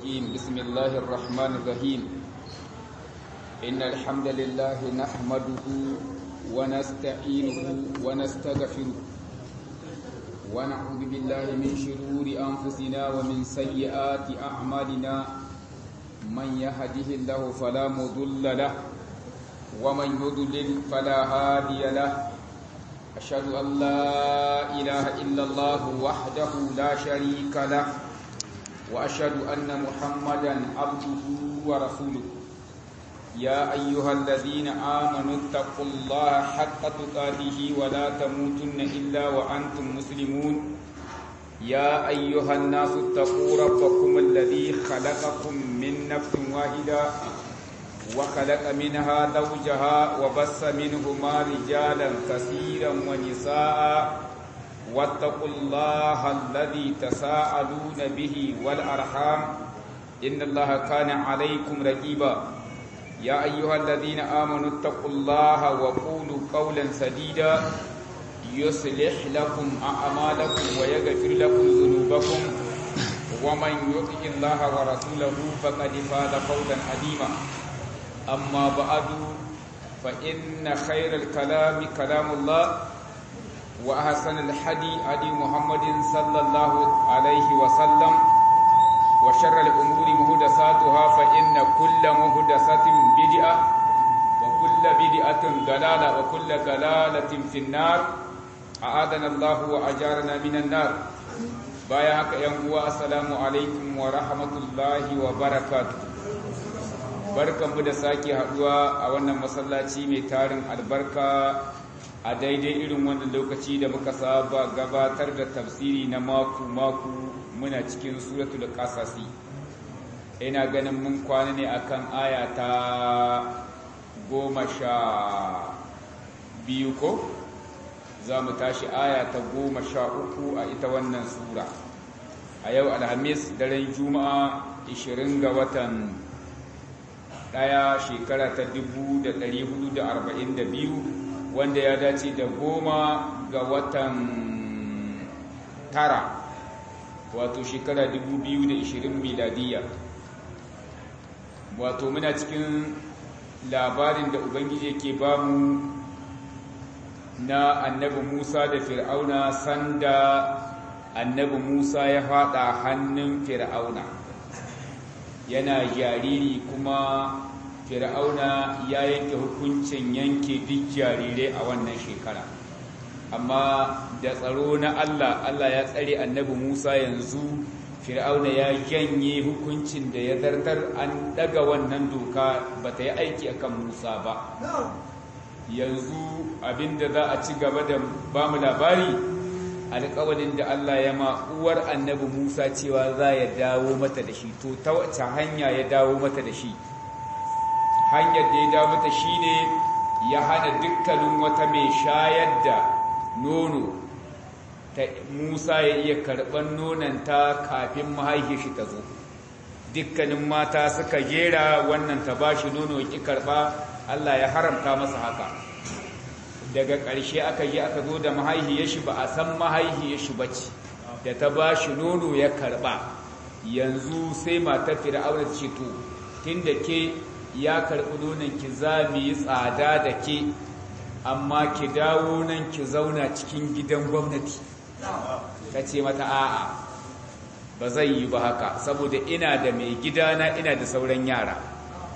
الرجيم بسم الله الرحمن الرحيم إن الحمد لله نحمده ونستعينه ونستغفره ونعوذ بالله من شرور أنفسنا ومن سيئات أعمالنا من يهده الله فلا مضل له ومن يضلل فلا هادي له أشهد أن لا إله إلا الله وحده لا شريك له وأشهد أن محمدا عبده ورسوله يا أيها الذين آمنوا اتقوا الله حق تقاته ولا تموتن إلا وأنتم مسلمون يا أيها الناس اتقوا ربكم الذي خلقكم من نفس واحدة وخلق منها زوجها وبث منهما رجالا كثيرا ونساء واتقوا الله الذي تساءلون به والأرحام إن الله كان عليكم رقيبا يا أيها الذين آمنوا اتقوا الله وقولوا قولا سديدا يصلح لكم أعمالكم ويغفر لكم ذنوبكم ومن يطع الله ورسوله فقد فاز فوزا عظيما أما بعد فإن خير الكلام كلام الله وأحسن الحدي هدي محمد صلى الله عليه وسلم وشر الأمور مهدساتها فإن كل مهدسة بدعة وكل بدعة ضلالة وكل ضلالة في النار أعاذنا الله وأجارنا من النار بايعك يا السلام عليكم ورحمة الله وبركاته barkanmu da sake haduwa a wannan masallaci mai tarin albarka a daidai irin wannan lokaci da muka saba gabatar da tafsiri na maku-maku muna cikin suratul qasasi ina ganin mun kwana ne akan aya ta goma sha biyu ko za mu tashi aya ta goma sha uku a ita wannan sura a yau alhamis daren juma'a 20 ga watan ɗaya shekara ta 1442 wanda ya dace da goma ga watan tara wato shekara 2020 miladiya wato muna cikin labarin da ubangiji yake bamu na annabi musa da fir'auna sanda annabi musa ya fada hannun fir'auna yana jariri kuma fir'auna ya yanke hukuncin yanke duk jarirai a wannan shekara amma da tsaro na Allah Allah ya tsare annabi Musa yanzu fir'auna ya janye hukuncin da ya zartar an daga wannan doka ba ta yi aiki akan Musa ba yanzu abinda za a ci gaba da bamu labari alƙawarin da Allah ya ma uwar annabi Musa cewa za ya dawo mata da shi to ta wace hanya ya dawo mata da shi hanyar da ya dawo mata shine ya hana dukkanin wata mai shayar da nono ta Musa ya iya karɓar nonanta kafin mahaifiyar shi ta zo dukkanin mata suka jera wannan ta bashi nono ki karɓa Allah ya haramta masa haka daga ƙarshe aka yi aka zo da mahaihiyar shi ba a san mahaihiyar shi bace da ta ba shi nono ya karɓa yanzu sai matar fir'auna ce to tunda ke ya karɓi nonon ki za mu yi tsada da ke amma ki dawo nan ki zauna cikin gidan gwamnati ta ce mata a'a ba zai yi ba haka saboda ina da mai gidana ina da sauran yara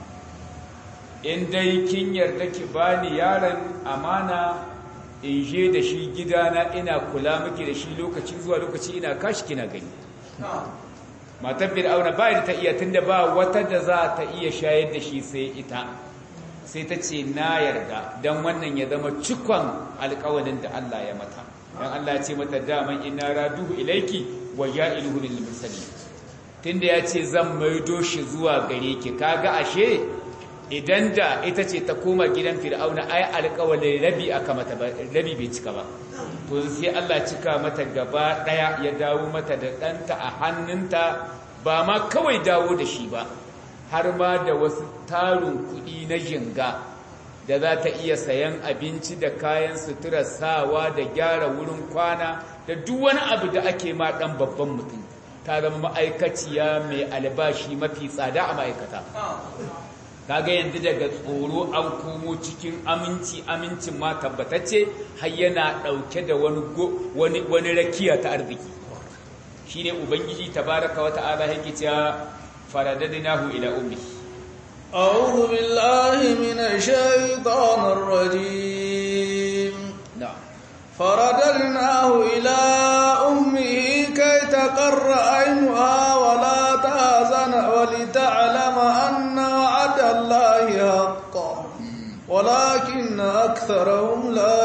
in dai kin yarda ki bani yaron amana in je da shi gidana ina kula miki da shi lokaci zuwa lokaci ina kashi kina gani matar fir'auna ba da ta iya tunda ba wata da za ta iya shayar da shi sai ita sai ta ce na yarda don wannan ya zama cikon alkawalin da Allah ya mata don Allah ya ce mata daman ina raduhu ilaiki wa ja'iluhu lil mursalin tunda ya ce zan maido shi zuwa gare ki kaga ashe idan da ita ce ta koma gidan fir'auna ai alƙawalin rabi aka mata rabi bai cika ba to sai Allah cika mata gaba daya ya dawo mata da ɗanta a hannunta ba ma kawai dawo da shi ba har ma da wasu tarin kuɗi na jinga da za ta iya sayan abinci da kayan sutura sawa da gyara wurin kwana da duk wani abu da ake ma ɗan babban mutum ta zama ma'aikaciya mai albashi mafi tsada a ma'aikata kaga yanzu daga tsoro an komo cikin aminci amincin ma tabbatacce har yana dauke da wani wani wani rakiya ta arziki shine ubangiji tabaraka wa ta'ala yake cewa faradadnahu ila ummi a'udhu billahi minash shaitanir rajim na'am faradadnahu ila ummihi kay taqarra aynuha wa la tahzana wa lita'lama anna wa'ada allahi haqqan ولكن أكثرهم لا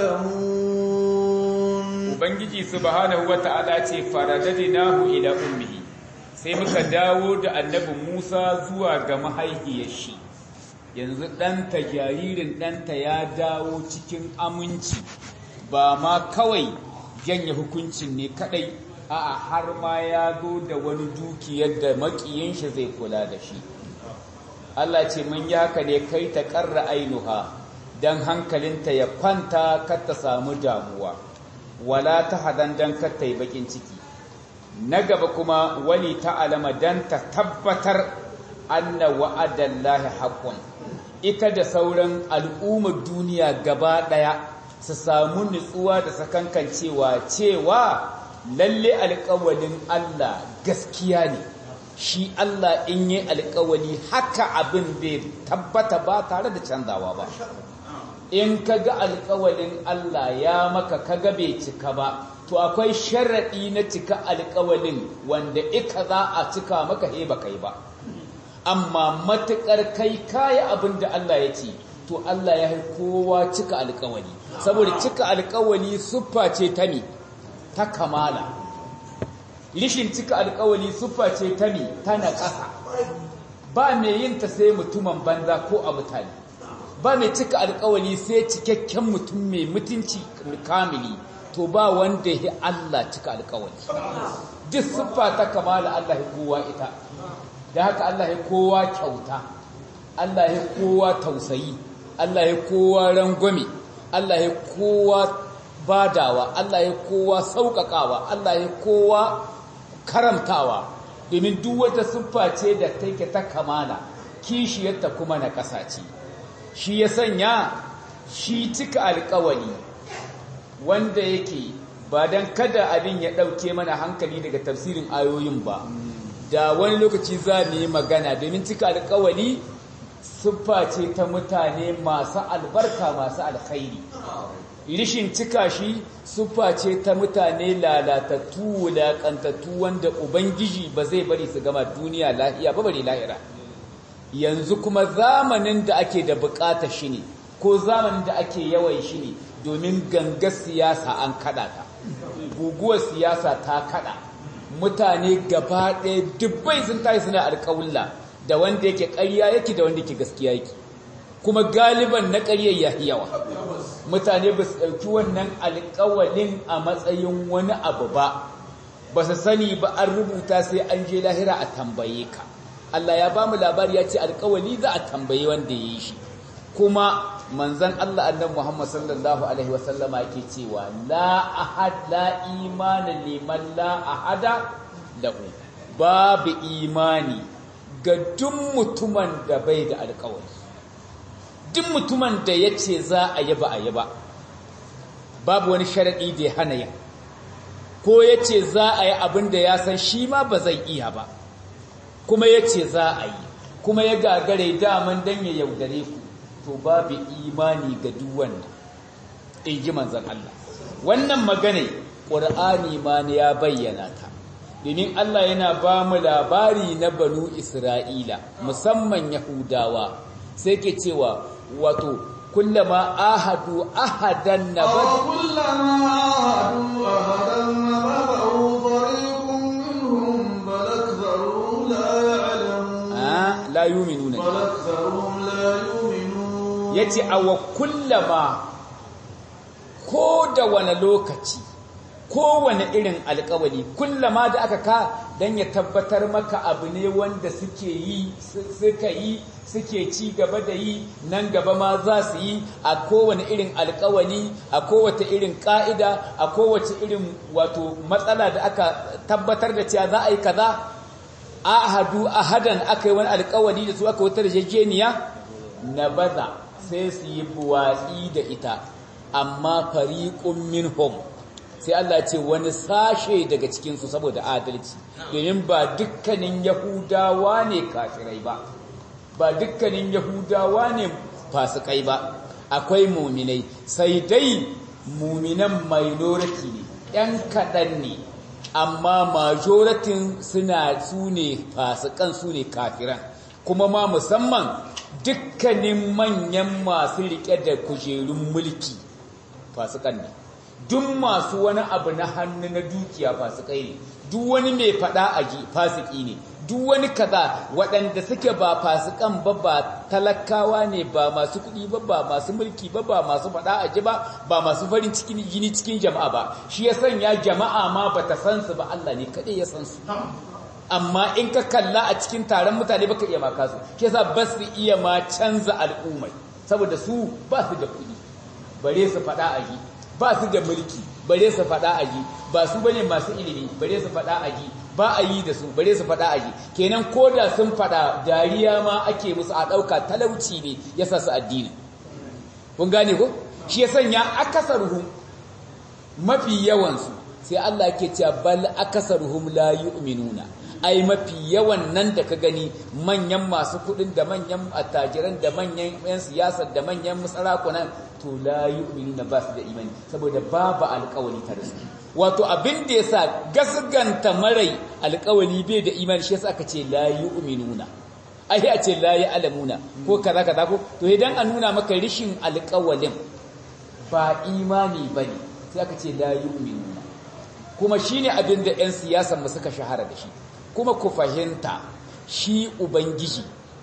يعلمون ubangiji subhanahu wata'ala ce faradadnahu ila ummihi sai muka dawo da annabi Musa zuwa ga mahaifiyar shi yanzu ɗanta jaririn ɗanta ya dawo cikin aminci ba ma kawai janye hukuncin ne kadai a'a har ma ya zo da wani dukiyar da makiyin shi zai kula da shi Allah ce mun yi haka ne kai ta karra ainuha dan hankalinta ya kwanta kar ta samu damuwa wala ta hadan dan kar ta yi bakin ciki na gaba kuma wali ta alama dan ta tabbatar anna wa'adallahi haqqun ita da sauran al'ummar duniya gaba daya su samu nutsuwa da sakankancewa cewa lalle alƙawalin Allah gaskiya ne shi Allah in yi alƙawali haka abin bai tabbata ba tare da canzawa ba in ka ga alƙawalin Allah ya maka kaga bai cika ba to akwai sharaɗi na cika alƙawalin wanda ika za a cika maka he ba kai ba amma matuƙar kai kaya abin da Allah ya ce to Allah ya yi kowa cika alƙawali saboda cika alƙawali siffa ce ta ne ta kamala rishin cika alƙawali siffa ce ta ne ta na ƙasa ba mai yin ta sai mutumin banza ko a mutane ba mai cika alƙawali sai cikakken mutum mai mutunci kamili to ba wanda ya Allah cika alƙawali duk siffa ta kamala Allah ya kowa ita da haka Allah ya kowa kyauta Allah ya kowa tausayi Allah ya kowa rangwame Allah ya kowa badawa Allah ya kowa sauƙaƙawa Allah ya kowa karamtawa domin duk wata siffa ce da take ta kamala kishiyarta kuma na ƙasa ce shi ya sanya shi cika alƙawali wanda yake ba don kada abin ya ɗauke mana hankali daga tafsirin ayoyin ba da wani lokaci za mu yi magana domin cika alkawali siffa ce ta mutane masu albarka masu alkhairi rishin cika shi siffa ce ta mutane lalatattu wulaƙantattu wanda ubangiji ba zai bari su gama duniya lahiya ba bari lahira yanzu kuma zamanin da ake da bukata shi ne ko zamanin da ake yawan shi ne domin gangar siyasa an kada ta guguwar siyasa ta kada mutane gaba ɗaya dubbai sun tashi suna alƙawulla da wanda yake ƙarya yake da wanda yake gaskiya yake kuma galiban na ƙaryar ya yawa mutane ba su ɗauki wannan alƙawalin a matsayin wani abu ba ba su sani ba an rubuta sai an je lahira a tambaye ka Allah ya ba mu labari ya ce alƙawali za a tambaye wanda ya yi shi kuma manzan Allah annabi Muhammad sallallahu alaihi wasallama yake cewa la ahad la imana liman la ahada lahu babu imani ga duk mutumin da bai da alƙawari duk mutumin da yace za a yi ba a yi ba babu wani sharadi da ya hana yin ko yace za a yi abin da ya san shi ma ba zai iya ba kuma yace za a yi kuma ya gagare daman dan ya yaudare ku to babu imani ga duk wanda in ji manzan Allah wannan magana ƙur'ani ma ne ya bayyana ta domin Allah yana ba mu labari na banu Isra'ila musamman Yahudawa sai ke cewa wato kullama ahadu ahadan nabad kullama ahadu ahadan nabadahu fariqun minhum bal aktharuhum la ya'lamun ah la yu'minuna bal aktharuhum la yu'minun yace awa kullama ko da wani lokaci kowane irin alkawali kullama da aka ka don ya tabbatar maka abu ne wanda suke yi suka yi suke ci gaba da yi nan gaba ma za su yi a kowane irin alkawali a kowace irin ka'ida a kowace irin wato matsala da aka tabbatar da cewa za a yi kaza ahadu ahadan aka yi wani alkawali da su aka wata rajajeniya na baza sai su yi buwatsi da ita amma fariqun minhum sai Allah ce wani sashe daga cikinsu saboda adalci domin ba dukkanin yahudawa ne kafirai ba ba dukkanin yahudawa ne fasikai ba akwai muminai sai dai muminan minority ne ‘yan kaɗan ne amma majoratin suna su ne fasikan su ne kafiran kuma ma musamman dukkanin manyan masu riƙe da kujerun mulki fasikan ne duk masu wani abu na hannu na dukiya fasikai ne duk wani mai fada a ji fasiki ne duk wani kaza waɗanda suke ba fasikan ba ba talakawa ne ba masu kuɗi ba ba masu mulki ba ba masu fada a ji ba ba masu farin cikin gini cikin jama'a ba shi ya sanya jama'a ma ba ta san su ba Allah ne kaɗai ya san su amma in ka kalla a cikin taron mutane baka iya maka su shi yasa ba su iya ma canza al'ummai saboda su ba su da kuɗi bare su fada a ji ba su da mulki bare su faɗa aji ba su bane masu ilimi bare su faɗa aji ba a yi da su bare su faɗa aji kenan ko da sun faɗa dariya ma ake musu a ɗauka talauci ne ya sa su addini kun gane ko shi ya sanya akasaruhum mafi yawansu sai Allah ke cewa bal akasaruhum la yu'minuna ai mafi yawan nan da ka gani manyan masu kudin da manyan attajiran da manyan yan siyasar da manyan musarakunan to la yu'minuna ba su da imani saboda babu alƙawari tare su wato abin da yasa gasganta marai alƙawari bai da imani shi yasa aka ce la yu'minuna ai a ce la ya'lamuna ko kaza kaza ko to idan an nuna maka rishin alƙawalin ba imani bane sai aka ce la yu'minuna kuma shine abin da yan siyasar mu suka shahara da shi kuma ku fahimta shi ubangiji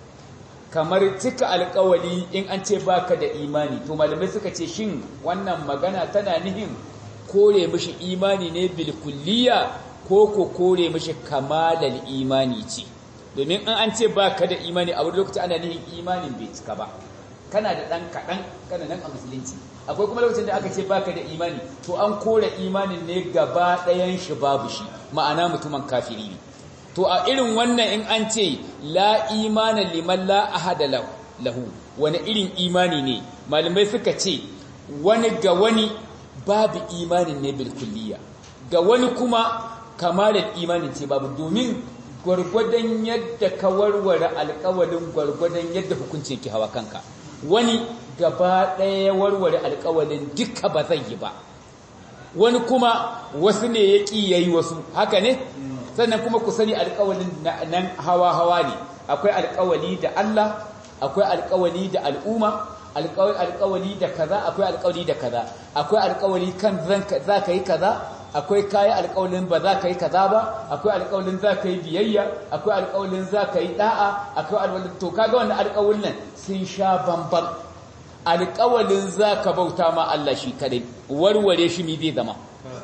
kamar cika alkawali in an ce baka da imani to malamai suka ce shin wannan magana tana nihin kore mishi imani ne bil kulliya ko ko kore mishi kamalal imani ce domin in an ce baka da imani a wani lokaci ana nihin imanin bai cika ba kana da dan kadan kana nan a musulunci akwai kuma lokacin da aka ce baka da imani to an kore imanin ne gaba ɗayan shi babu shi ma'ana mutumin kafiri ne to a irin wannan in an ce la imana liman la ahada lahu wani irin imani ne malamai suka ce wani ga wani babu imanin ne bil kulliya ga wani kuma kamalar imanin ce babu domin gwargwadon yadda ka warware alkawalin gwargwadon yadda hukuncin ki hawa kanka wani gaba ɗaya warware alkawalin duka ba zai yi ba wani kuma wasu ne ya ƙi yayi wasu haka ne sannan kuma ku sani alƙawalin nan hawa-hawa ne akwai alƙawali da Allah akwai alƙawali da al'umma alƙawali da kaza akwai alƙawali da kaza akwai alƙawali kan za ka yi kaza akwai kayi alƙawalin ba za ka yi kaza ba akwai alƙawalin za ka yi biyayya akwai alƙawalin za ka yi da'a akwai alƙawalin to kaga wannan alƙawalin sun sha bamban alƙawalin za ka bauta ma Allah shi kadai warware shi mi zai zama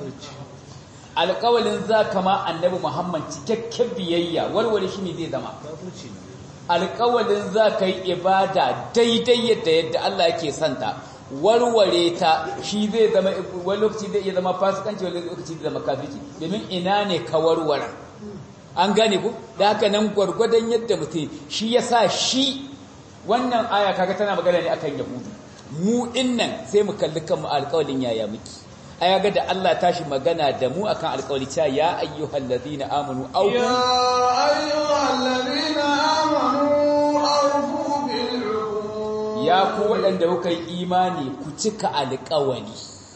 alƙawalin za ka ma annabi Muhammad cikakken biyayya warware shi ne zai zama alƙawalin za ka yi ibada daidai yadda yadda Allah yake santa warware ta shi zai zama wani lokaci zai iya zama fasikanci wani lokaci zai zama kafirci domin ina ne ka warware an gane ku da haka nan gwargwadon yadda mutum shi ya sa shi wannan aya kaga tana magana ne akan yahudu mu dinnan sai mu kalli kanmu alƙawalin yaya miki aya ga da Allah tashi magana da mu akan alƙawari cewa ya ayyuhal ladina amanu aw ya ayyuhal ladina amanu awfu bil ya ku waɗanda kuka yi imani ku cika alƙawari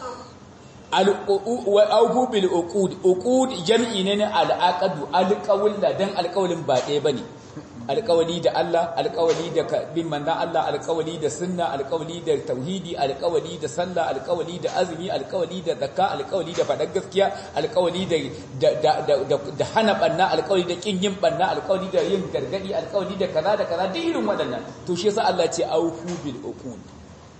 al-awfu bil uqud uqud jam'i ne na al-aqdu alƙawla dan alƙawlin ba ɗaya bane alƙawali da Allah alƙawali da bin manzon Allah alƙawali da sunna alƙawali da tauhidi alƙawali da sallah alƙawali da azumi alƙawali da zakka alƙawali da faɗar gaskiya alƙawali da da hana banna alƙawali da kin yin banna alƙawali da yin gargadi alƙawali da kaza da kaza duk irin waɗannan to shi yasa Allah ce aufu bil uqud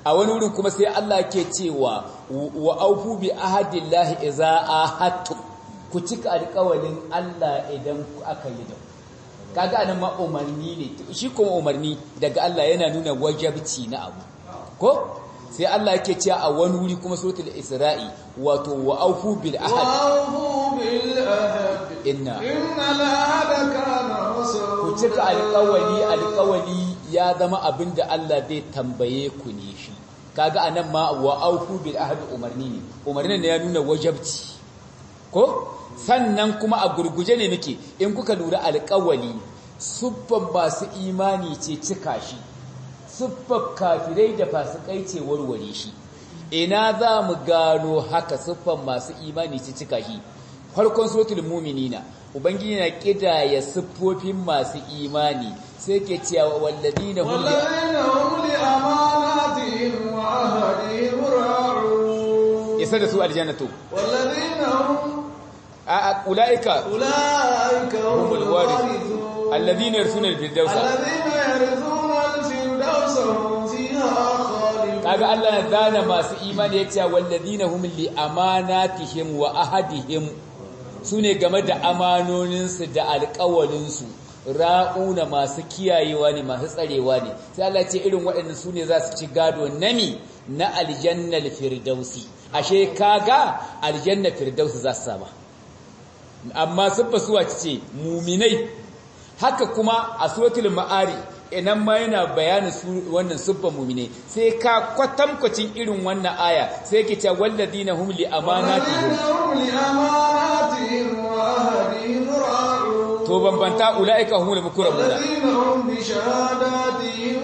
a wani wurin kuma sai Allah ke cewa wa aufu bi ahadillahi idza ahadtum ku cika alƙawalin Allah idan aka yi da kaga anan ma umarni ne shi kuma umarni daga Allah yana nuna wajabci na abu ko sai Allah yake cewa a wani wuri kuma suratul isra'i wato wa aufu bil ahad وأوفوا بالعهد inna إن العهد كان ku مسؤولا cika alƙawali alƙawali ya zama abin da Allah zai tambaye ku ne shi kaga anan ma wa aufu bil ahd umarni ne umarnin ne ya nuna wajabci ko sannan kuma a gurguje ne nake in kuka lura alƙawali suffan masu imani ce cika shi siffar kafirai da fasikai ce warware shi ina za mu gano haka siffar masu imani ce cika shi farkon suratul mu'minina ubangiji na kidaya siffofin masu imani sai ke cewa walladina hum li والذين هم لأماناتهم وعهدهم راعون isa da su aljannatu والذين هم a a ulaika أولئك هم humul warith الوارثون alladina yarsuna al-firdausa الذين يرثون الفردوس هم فيها خالدون kaga Allah na zana masu imani yace walladina hum li amanatihim wa ahadihim sune game da amanoninsu da alƙawalinsu ra'una masu kiyayewa ne masu tsarewa ne sai Allah ce irin waɗannan sune za su ci gado nami na aljannal firdausi ashe kaga aljanna firdausi za su sama amma siffa suwa ce muminai haka kuma a suratul ma'ari inan ma yana bayanin su wannan siffar muminai sai ka kwatankwacin irin wannan aya sai ke ce walladina hum li amanatihim والذين هم لأماناتهم وعهدهم راعون to bambanta ulaika humul mukramuna والذين هم بشهاداتهم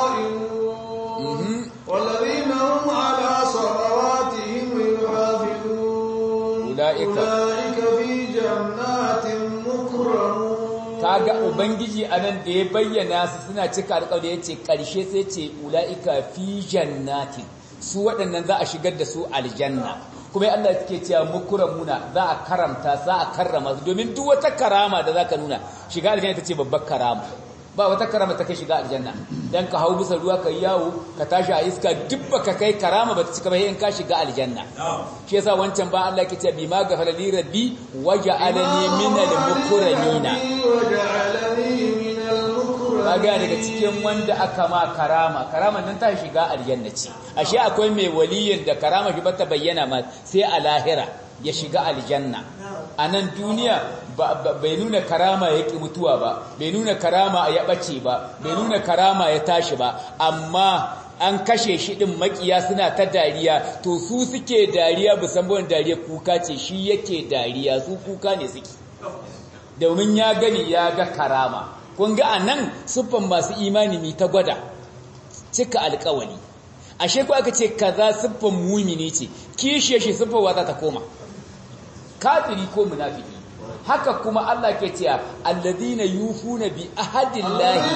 قائمون والذين هم على صلواتهم يحافظون أولئك- أولئك في جنات مكرمون kaga ubangiji anan da ya bayyana su suna cika alƙawari yace karshe sai ce ulaika fi jannatin su waɗannan za a shigar da su aljanna kuma Allah yake cewa mukramuna za a karamta za a karrama su domin duk wata karama da zaka nuna shiga aljanna ita ce babbar karama ba wata karama ta kai shiga aljanna dan ka hau bisa ruwa ka yawo ka tashi a iska duk baka kai karama ba ta cika ba in ka shiga aljanna shi yasa wancan ba Allah yake cewa bima gafara li rabbi waja'alani minal mukramina وجعلني من المكرمين kaga daga cikin wanda aka ma karama karaman nan ta shiga aljanna ce ashe akwai mai waliyin da karama shi bata bayyana ma sai a lahira ya shiga aljanna a nan duniya bai nuna karama ya ki mutuwa ba bai nuna karama ya bace ba bai nuna karama ya tashi ba amma an kashe shi din makiya suna ta dariya to su suke dariya musamman dariya kuka ce shi yake dariya su kuka ne suke domin ya gani ya ga karama kun ga anan siffan masu imani mi ta gwada cika alkawali ashe ko aka ce kaza siffan mumini ce kishiye shi siffan wata ta koma kafiri ko munafiki haka kuma Allah ke cewa alladhina yufuna bi ahadillahi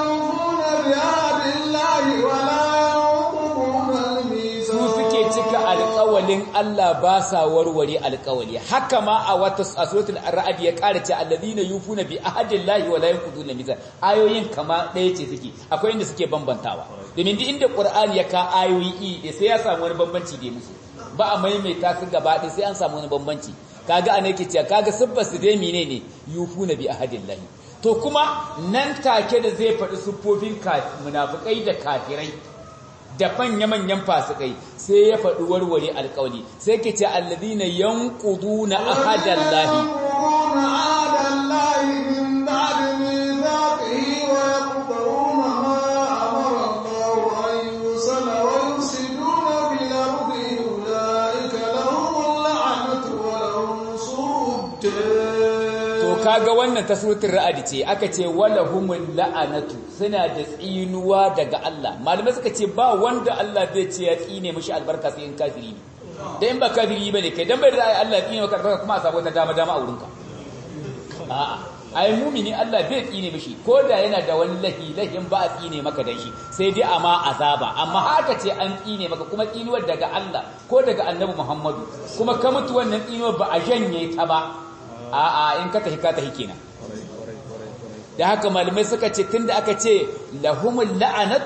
su suke cika alƙawalin Allah ba sa warware alƙawali haka ma a wata suratul ra'd ya ƙara ce alladhina yufuna bi ahadillahi wa la yanquduna mizan ayoyin kama ɗaya ce suke akwai inda suke bambantawa domin duk inda Qur'ani ya ka ayoyi sai ya samu wani bambanci da musu ba a maimaita su gaba ɗaya sai an samu wani bambanci kaga ana yake cewa kaga siffar su dai menene yufuna bi ahadillahi to kuma nan take da zai faɗi siffofin munafikai da kafirai da manya-manyan fasikai sai ya faɗi warware alƙawli sai ke ce alladhina yanquduna ahadallahi kaga wannan ta suratul ra'd ce aka ce walahumul la'anatu suna da tsinuwa daga Allah malamai suka ce ba wanda Allah zai ce ya tsine mishi albarka sai in kafiri ne da in ba kafiri bane kai dan bai da Allah ya tsine maka albarka kuma a sabo ta dama dama a wurinka a'a ai mumini Allah bai tsine mishi ko da yana da wani lahi lahin ba a tsine maka dan shi sai dai amma azaba amma haka ce an tsine maka kuma tsinuwar daga Allah ko daga Annabi Muhammadu kuma ka mutu wannan tsinuwar ba a janye ta ba a'a in ka tafi ka tafi kenan da haka malamai suka ce tunda aka ce lahumul la'anatu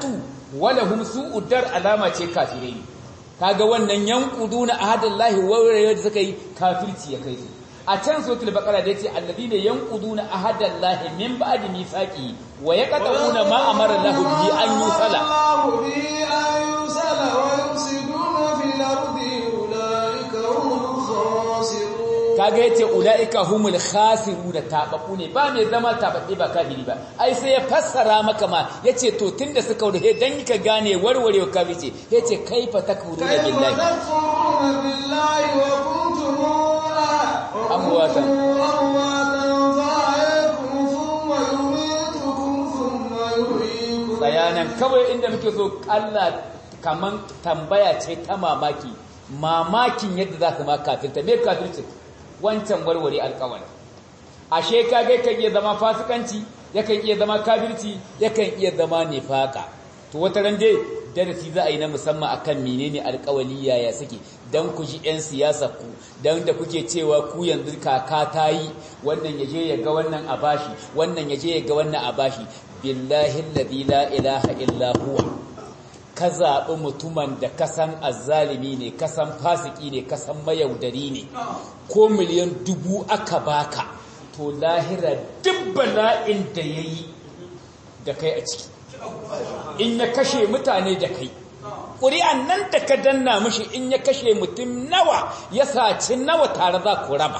walahum su'ud dar alama ce kafirai kaga wannan yanquduna ahadallahi wa da suka yi kafirci ya kai su a can suratul baqara da yace alladhina yanquduna ahadallahi min ba'di mithaqi wa yaqta'una ma amara Allahu bihi an yusala Allahu bi an yusala wa yusiduna fil ardi ulaika humul khasirun kaga yace ulaika humul khasiruna tabaku ne ba mai zama tababbe ba kafiri ba ai sai ya fassara maka ma yace to tunda suka wuce dan ka gane warware kafiri yace kaifa takfuruna كيف billahi تكفرون بالله وكنتم أمواتا. أمواتا فأحياكم ثم يميتكم ثم يحييكم bayanan kawai inda muke so Allah kaman tambaya ce ta mamaki mamakin yadda za su ma kafirta me kafirci wancan warware alƙawari ashe kage kan iya zama fasikanci yakan iya zama kafirci yakan iya zama nifaka to wata ran dai darasi za a yi na musamman akan menene alƙawali yaya suke dan ku ji yan siyasa ku dan da kuke cewa ku yanzu kaka ta yi wannan yaje ya ga wannan a bashi wannan yaje ya ga wannan a bashi billahi alladhi la ilaha illa huwa ka zaɓi mutumin da kasan azzalimi ne kasan fasiki ne kasan mayaudari ne ko miliyan dubu aka baka to lahira duk bala'in da ya yi da kai a ciki in ya kashe mutane da kai ƙuri'an nan da ka danna mushi in ya kashe mutum nawa ya saci nawa tare za ku raba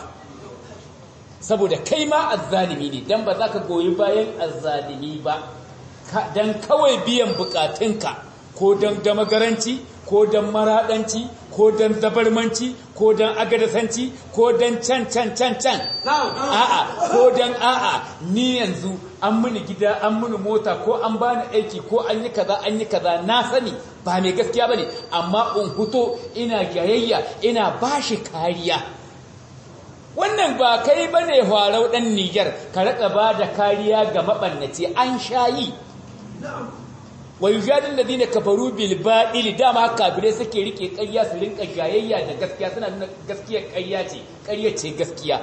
saboda kai ma azzalimi ne don ba za ka goyi bayan azzalimi ba don kawai biyan bukatunka ko don damagaranci ko don maraɗanci ko don zabarmanci ko don agadasanci ko don can can can can a'a ko don a'a ni yanzu an mini gida an mini mota ko an bani aiki ko an yi kaza an yi kaza na sani ba mai gaskiya bane amma in huto ina gayayya ina bashi kariya wannan ba kai bane farau dan Niger ka raka ba da kariya ga mabannaci an shayi wa yujadil ladina kafaru bil batil dama kafirai suke rike ƙarya su rinka gayayya da gaskiya suna nuna gaskiya ƙarya ce ƙarya ce gaskiya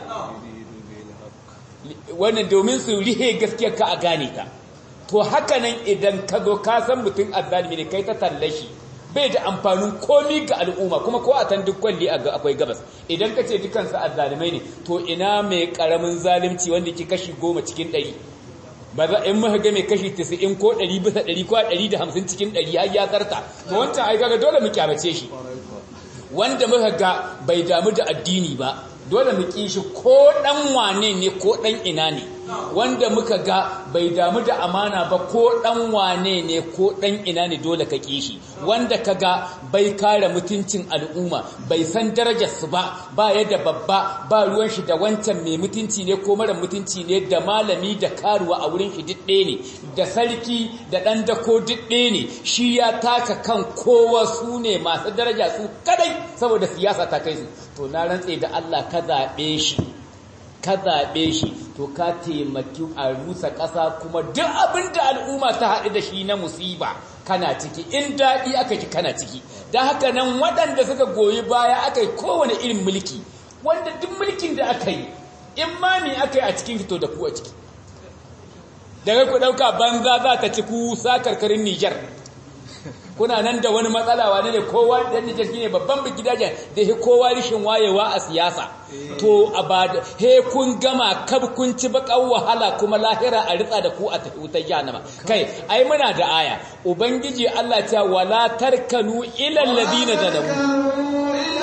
wannan domin su rihe gaskiya ka a gane ta to haka nan idan ka zo ka san mutum azzalimi ne kai ta tallashi bai da amfanin komi ga al'umma kuma ko a tan duk kwalli akwai gabas idan ka ce dukansu azzalimai ne to ina mai karamin zalunci wanda ke kashi goma cikin ɗari ba za in muka ga mai kashi 90 ko 100 bisa 100 ko 150 cikin 100 har ya tsarta to wancan ai kaga dole mu kyamace shi wanda muka ga bai damu da addini ba dole mu kishi ko dan wane ne ko dan ina ne wanda muka ga bai damu da amana ba ko dan wane ne ko dan ina ne dole ka kishi wanda kaga bai kare mutuncin al'umma bai san darajar su ba ba yadda babba ba ruwan shi da wancan mai mutunci ne ko mara mutunci ne da malami da karuwa a wurin shi didde ne da sarki da dan dako didde ne shi ya taka kan kowa su ne masu daraja su kadai saboda siyasa ta kai su to na rantse da Allah ka zabe shi ka zaɓe shi to ka taimaki a rusa ƙasa kuma duk abin da al'umma ta haɗu da shi na musiba kana ciki in daɗi aka ki kana ciki don haka nan waɗanda suka goyi baya aka yi kowane irin mulki wanda duk mulkin da aka yi in ma me aka yi a cikin fito da ku a ciki daga ku ɗauka banza za ta ci ku sa karkarin Nijar kuna nan da wani matsala wane ne kowa dan Nijar shine babban gidajen da he kowa rishin wayewa a siyasa to abada he kun gama kab kun ci bakan wahala kuma lahira a ritsa da ku a wutar jahannama kai ai muna da aya ubangiji Allah ta wala tarkanu ila alladhina zalamu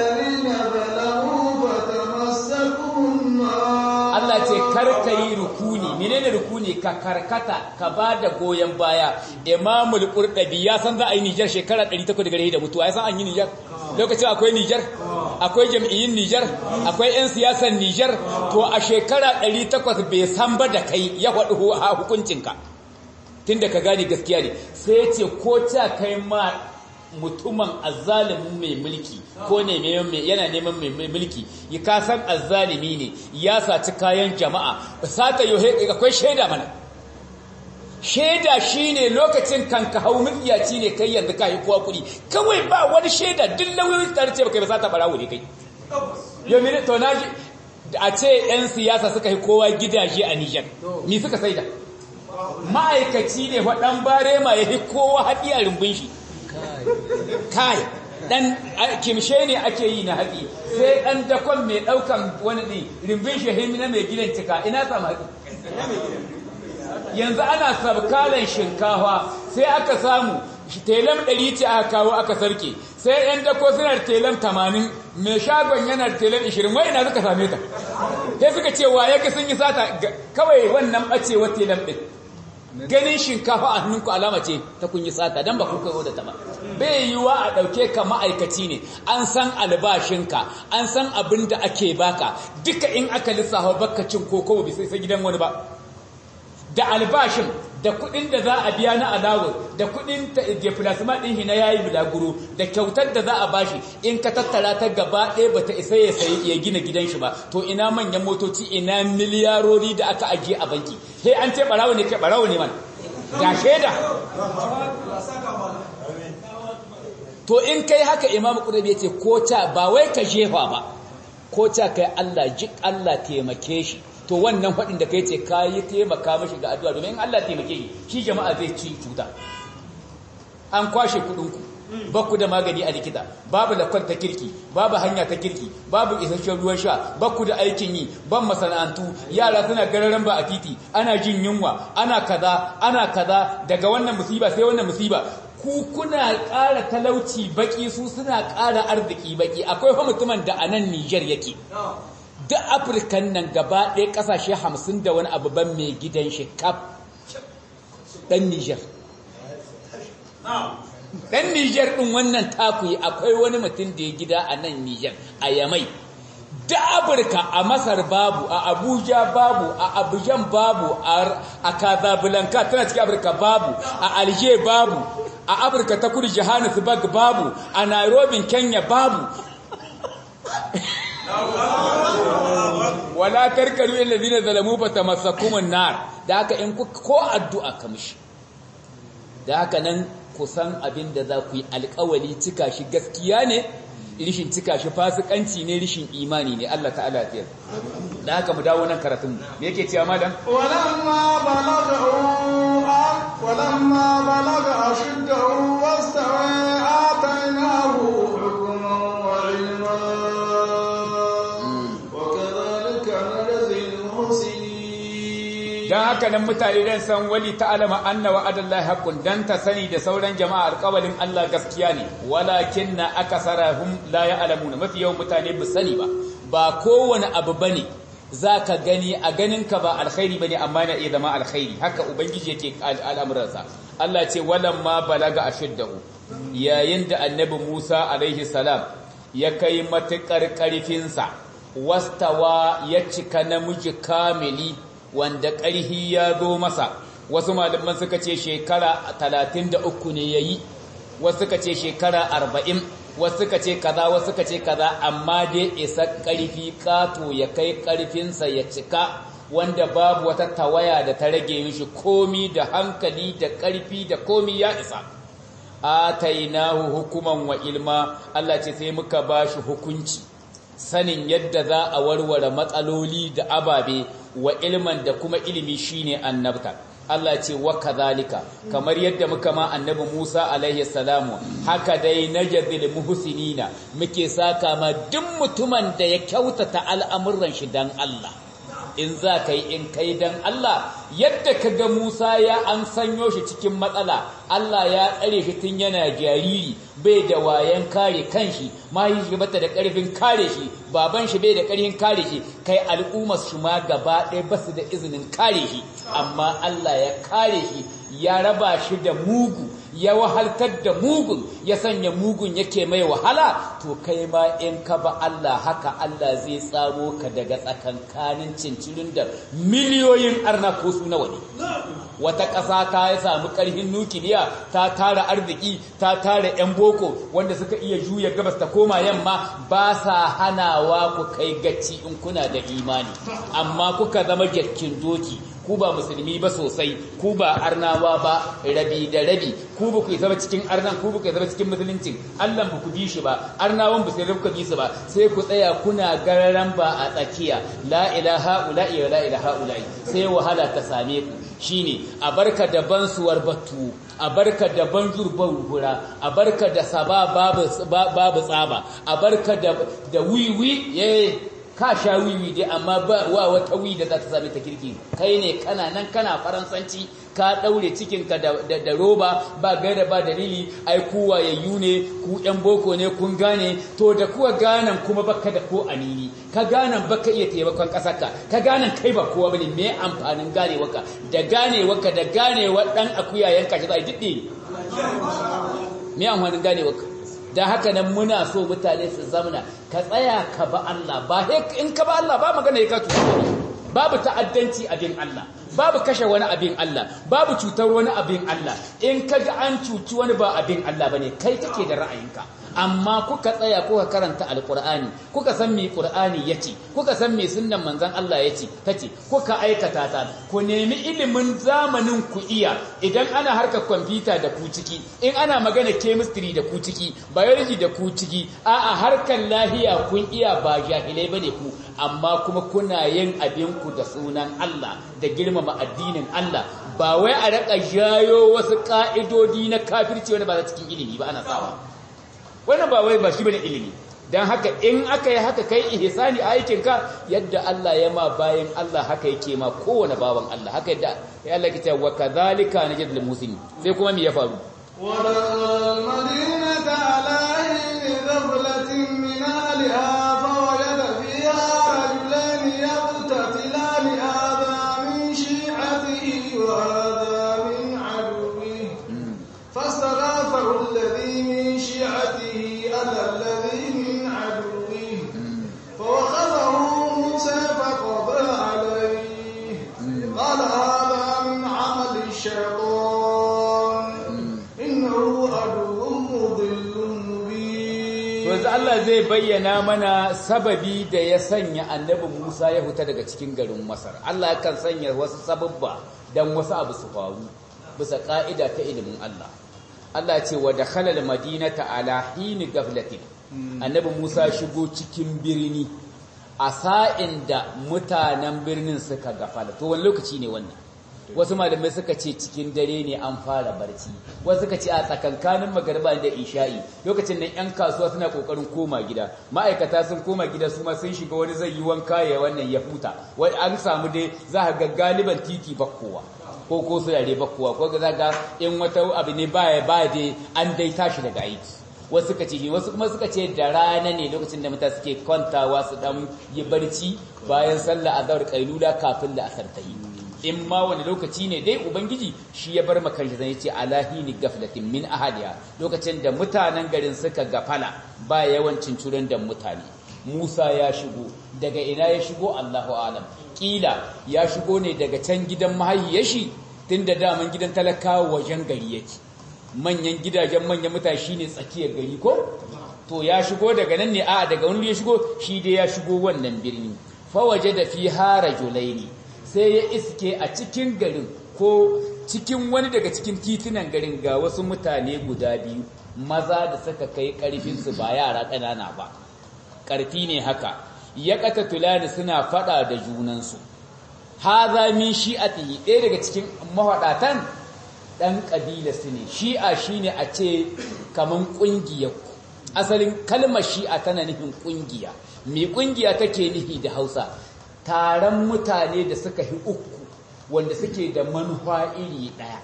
Allah ce karka yi rukuni menene rukuni ka karkata ka ba da goyon baya imamul qurdabi ya san za a yi Nijar shekara 800 da gare da mutuwa ya san an yi Nijar lokacin akwai Nijar akwai jam'iyyun Nijar akwai ƴan siyasar Nijar to a shekara 800 bai san ba da kai ya faɗi hukuncinka tunda ka gane gaskiya ne sai ce ko ta kai ma mutumin azzalimin mai mulki ko ne yana neman mai mulki ya kasan azzalimi ne ya saci kayan jama'a sata yohe akwai shaida mana shaida shine lokacin kan ka hau mutsiyaci ne kai yanzu ka yi kowa kuɗi kawai ba wani shaida duk lauyoyin tare ce baka ba sata barawo ne kai yomi to na a ce yan siyasa suka yi kowa gidaje a Nijar ni suka saida ma'aikaci ne waɗan bare ma ya fi kowa haɗi a rumbun shi kai ɗan kimshe ne ake yi na haɗi sai ɗan dakon mai ɗaukan wani ɗin rumbun shi na mai gidan cika ina samu haɗi yanzu ana sabkalan shinkafa sai aka samu telam ɗari ce aka kawo aka sarke sai ‘yan dako suna da telam tamanin mai shagon yana da telam ishirin wai ina suka same ta sai suka ce wa ya sun yi sata kawai wannan ɓacewar telam ɗin ganin shinkafa a hannunku alama ce ta kun yi sata don ba kuka da ta ba bai yiwuwa a ɗauke ka ma'aikaci ne an san albashinka an san abin da ake baka duka in aka lissafa baka cin koko bai sai gidan wani ba da albashin da kudin da za a biya na alawar da kudin deflasma din shi na yayi bulaguro da kyautar da za a bashi in ka tattara ta gaba ɗaya bata isa ya sayi ya gina gidan shi ba to ina manyan motoci ina miliyarori da aka ajiye a banki sai an ce barawo ne kai barawo ne man ga shaida to in kai haka imamu qurbi yace ko ta ba wai ka jefa ba ko ta kai Allah jik Allah taimake shi to wannan faɗin da kai ce ka yi taimaka mashi ga addu'a domin Allah taimake shi shi jama'a zai ci cuta an kwashe kuɗinku ba ku da magani a likita babu lakon ta kirki babu hanya ta kirki babu isasshen ruwan sha ba ku da aikin yi ban masana'antu yara suna gararan ba a titi ana jin yunwa ana kaza ana kaza daga wannan musiba sai wannan musiba ku kuna ƙara talauci baki su suna ƙara arziki baki akwai fa mutumin da a nan Nijar yake duk afirkan nan gaba ɗaya ƙasashe hamsin da wani abu ban mai gidan shi kaf ɗan Nijar. Ɗan Nijar ɗin wannan takuyi akwai wani mutum da ya gida a nan Nijar a Yamai. Da Afirka a Masar babu, a Abuja babu, a Abujan babu, a Casablanca tana cikin Afirka babu, a Alger babu, a Afirka ta kudu Johannesburg babu, a Nairobi Kenya babu. wala tarkanu alladhina zalamu fatamassakumun nar da haka in ko addu'a ka mishi da haka nan kusan abin da za ku yi alƙawali cika shi gaskiya ne rishin cika shi fasikanci ne rishin imani ne Allah ta'ala ya tsaya da haka mu dawo nan karatun mu me yake cewa malam walamma balagha walamma balagha ashuddahu wastawa atainahu hukman wa ilma don haka nan mutane dan san wali ta'alama anna wa'adallahi haqqun dan ta sani da sauran jama'a alƙawalin Allah gaskiya ne walakinna akasarahum la ya'lamuna mafi yawan mutane ba sani ba ba kowane abu bane zaka gani a ganin ka ba alkhairi bane amma na iya zama alkhairi haka ubangiji yake al'amuransa Allah ce walamma balaga ashiddahu yayin da annabi Musa alaihi salam ya kai matukar karfinsa wastawa ya cika namiji kamili wanda ƙarhi ya zo masa wasu malaman suka ce shekara talatin da uku ne ya yi wasu suka ce shekara arba'in wasu suka ce kaza wasu suka ce kaza amma dai isa ƙarfi ƙato ya kai ƙarfinsa ya cika wanda babu wata tawaya da ta rage mishi komi da hankali da ƙarfi da komi ya isa atainahu hukuman wa ilma Allah ce sai muka bashi hukunci sanin yadda za a warware matsaloli da ababe wa ilman da kuma ilimi shine annabta Allah ce wa kadhalika kamar yadda muka ma annabi Musa alaihi salamu haka dai najzil muhsinina muke saka ma duk mutumin da ya kyautata al'amuran shi dan Allah in za ka yi in kai dan Allah yadda ka ga Musa ya an sanyo shi cikin matsala Allah ya tsare shi tun yana jariri bai da wayan kare kanshi mahi shi bata da karfin kare shi baban shi bai da karfin kare shi kai al'ummar shi ma gaba ɗaya ba su da izinin kare shi amma Allah ya kare shi ya raba shi da mugu ya wahaltar da mugun ya sanya mugun yake mai wahala to kai ma in ka ba Allah haka Allah zai tsamo ka daga tsakankanin cincirin da miliyoyin arna ko su nawa ne wata ƙasa ta ya samu ƙarfin nukiliya ta tara arziki ta tara 'yan boko wanda suka iya juya gabas ta koma yamma ba sa hanawa ku kai gaci in kuna da imani amma kuka zama jakkin doki ku ba musulmi ba sosai ku ba arnawa ba rabi da rabi ku ba ku yi zama cikin arnan ku ba ku yi zama cikin musuluncin Allah ba ku bi shi ba arnawan ba sai ku bi su ba sai ku tsaya kuna gararan ba a tsakiya la ilaha ula'i wa la ilaha ula'i sai wahala ta same ku shine a barka da bansuwar batu a barka da banjur hura a barka da saba babu babu tsaba a barka da da wiwi eh ka sha wiwi dai amma ba wa wata wi da za ta sami ta kirki kai ne kana nan kana faransanci ka daure cikinka da, da, da roba ba gaira ba dalili ai ku wayayyu ne ku yan boko ne kun gane to da kuwa ganan kuma baka da ko anini ka ganan baka iya taimakon kasarka ka ganan kai ba kowa bane me amfanin ganewarka da ganewarka da ganewa dan akuya yanka shi za a diddi me amfanin ganewarka da haka nan muna so mutane su zamana ka tsaya ka ba Allah ba in ka ba Allah ba magana ya ka tuta babu ta'addanci abin Allah babu kashe wani abin Allah babu cutar wani abin Allah in ka ga an cuci wani ba abin Allah bane kai kake da ra'ayinka amma kuka tsaya kuka karanta alqur'ani kuka san me qur'ani yace kuka san me sunnan manzon Allah yace tace kuka aikata ta ku nemi ilimin zamanin ku iya idan ana harkar kwamfuta da ku ciki in ana magana chemistry da ku ciki biology da ku ciki a'a harkar lahiya kun iya ba jahilai bane ku amma kuma kuna yin abin ku da sunan Allah da girmama addinin Allah ba wai a raka jayo wasu ka'idodi na kafirci wani ba za cikin ilimi ba ana sawa wannan ba wai ba shi bane ilimi dan haka in aka yi haka kai ihsani a aikin ka yadda Allah ya ma bayan Allah haka yake ma kowane bawan Allah haka yadda ya Allah ke cewa kadhalika najidul muslimin sai kuma me ya faru والمدينة على حين غفلة من أهلها فوجد فيها رجلين يقتتلان هذا من شيعته وهذا من عدوه فاستغاثه الذي من شيعته على الذي من عدوه فوخذه موسى فقضى عليه قال هذا من عمل الشيطان إنه عدو مضل مبين yanzu Allah zai bayyana mana sababi da ya sanya annabi Musa ya huta daga cikin garin Masar Allah yakan sanya wasu sababba dan wasu abu su faru bisa ka'ida ta ilimin Allah Allah ce wa dakhala al-madinata ala hini gaflatin annabi Musa shigo cikin birni a sa'in da mutanen birnin suka gafala to wani lokaci ne wannan wasu malamai suka ce cikin dare ne an fara barci wasu suka ce a tsakankanin magarba da isha'i lokacin da yan kasuwa suna kokarin koma gida ma'aikata sun koma gida su ma sun shiga wani zai yi wanka ya wannan ya huta wani an samu dai za ka ga galiban titi bakkowa ko ko su yare bakkowa ko ga ga in wata abu ne baya ba dai an dai tashi daga aiki wasu suka ce wasu kuma suka ce da rana ne lokacin da mutane suke kwantawa su dan yi barci bayan sallah azhar kailula kafin da asar ta yi in ma wani lokaci ne dai ubangiji shi ya bar makan shi zai ce alahini gaflatin min ahadiya lokacin da mutanen garin suka gafala ba yawancin curan da mutane Musa ya shigo daga ina ya shigo Allahu alam kila ya shigo ne daga can gidan mahayyar shi tunda daman gidan talakawa wajen gari yake manyan gidajen manyan mutane shine tsakiyar gari ko to ya shigo daga nan ne a daga wani ya shigo shi dai ya shigo wannan birni fa waje da fi harajulaini sai ya iske a cikin garin ko cikin wani daga cikin titunan garin ga wasu mutane guda biyu maza da suka kai karfinsu ba yara ƙanana ba ƙarfi ne haka ya ƙata tulani suna faɗa da junansu haza min shi'atihi ɗaya daga cikin mafaɗatan ɗan ƙabila su ne shi'a shine a ce kaman ƙungiyar asalin kalmar shi'a tana nufin ƙungiya me ƙungiya take nufi da hausa taron mutane da suka hi uku wanda suke da manufa iri ɗaya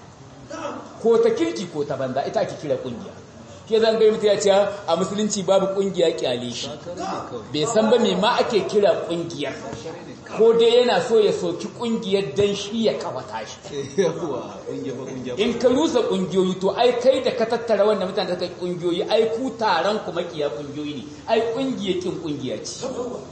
ko ta kirki ko ta banza ita ake kira ƙungiya ke zan gai mutu ya ce a musulunci babu ƙungiya kyale shi bai san ba me ma ake kira ƙungiyar ko dai yana so ya soki ƙungiyar dan shi ya kawata shi in ka rusa ƙungiyoyi to ai kai da ka tattara wannan mutane da suka ƙungiyoyi ai ku taron ku makiya ƙungiyoyi ne ai ƙungiyar kin ƙungiya ce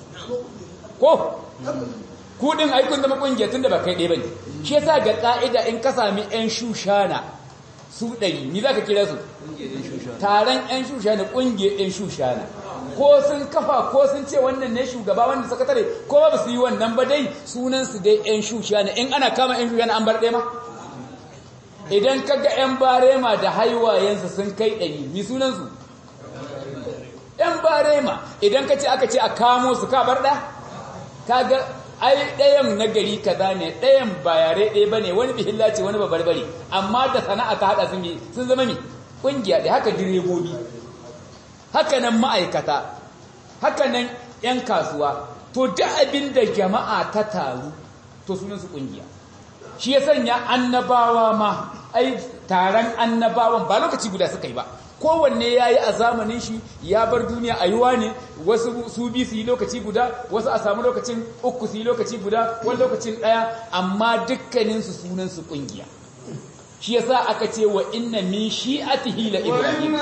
ko kudin aikun zama kungiya tun da ba kai ɗaya ba ne shi yasa ga ƙa'ida in ka sami 'yan shushana su ɗari ni za ka kira su taron 'yan shushana ƙungiyar 'yan shushana ko sun kafa ko sun ce wannan ne shugaba wannan sakatare ko ba su yi wannan ba dai sunan su dai yan shusha ne in ana kama yan shusha ne an bar ɗaya ma idan kaga yan barema da haiwayensu sun kai ɗari mi sunan su yan barema idan ka ce aka ce a kamo su ka bar ɗaya kaga ai ɗayan na gari kaza ne ɗayan ba yare ɗaya ba ne wani bihilla ce wani babarbare amma da sana'a ta haɗa sun sun zama mi ƙungiya ɗaya haka direbobi haka nan ma'aikata haka nan 'yan kasuwa to duk abin da jama'a ta taru to sunansu ƙungiya shi ya sanya annabawa ma ai taron annabawan ba lokaci guda suka yi ba kowanne ya yi a zamanin shi ya bar duniya a yiwa ne wasu su bi su yi lokaci guda wasu a samu lokacin uku su yi lokaci guda wani lokacin ɗaya amma dukkaninsu sunansu ƙungiya shi yasa aka ce wa inna min shi'atihi la ibrahim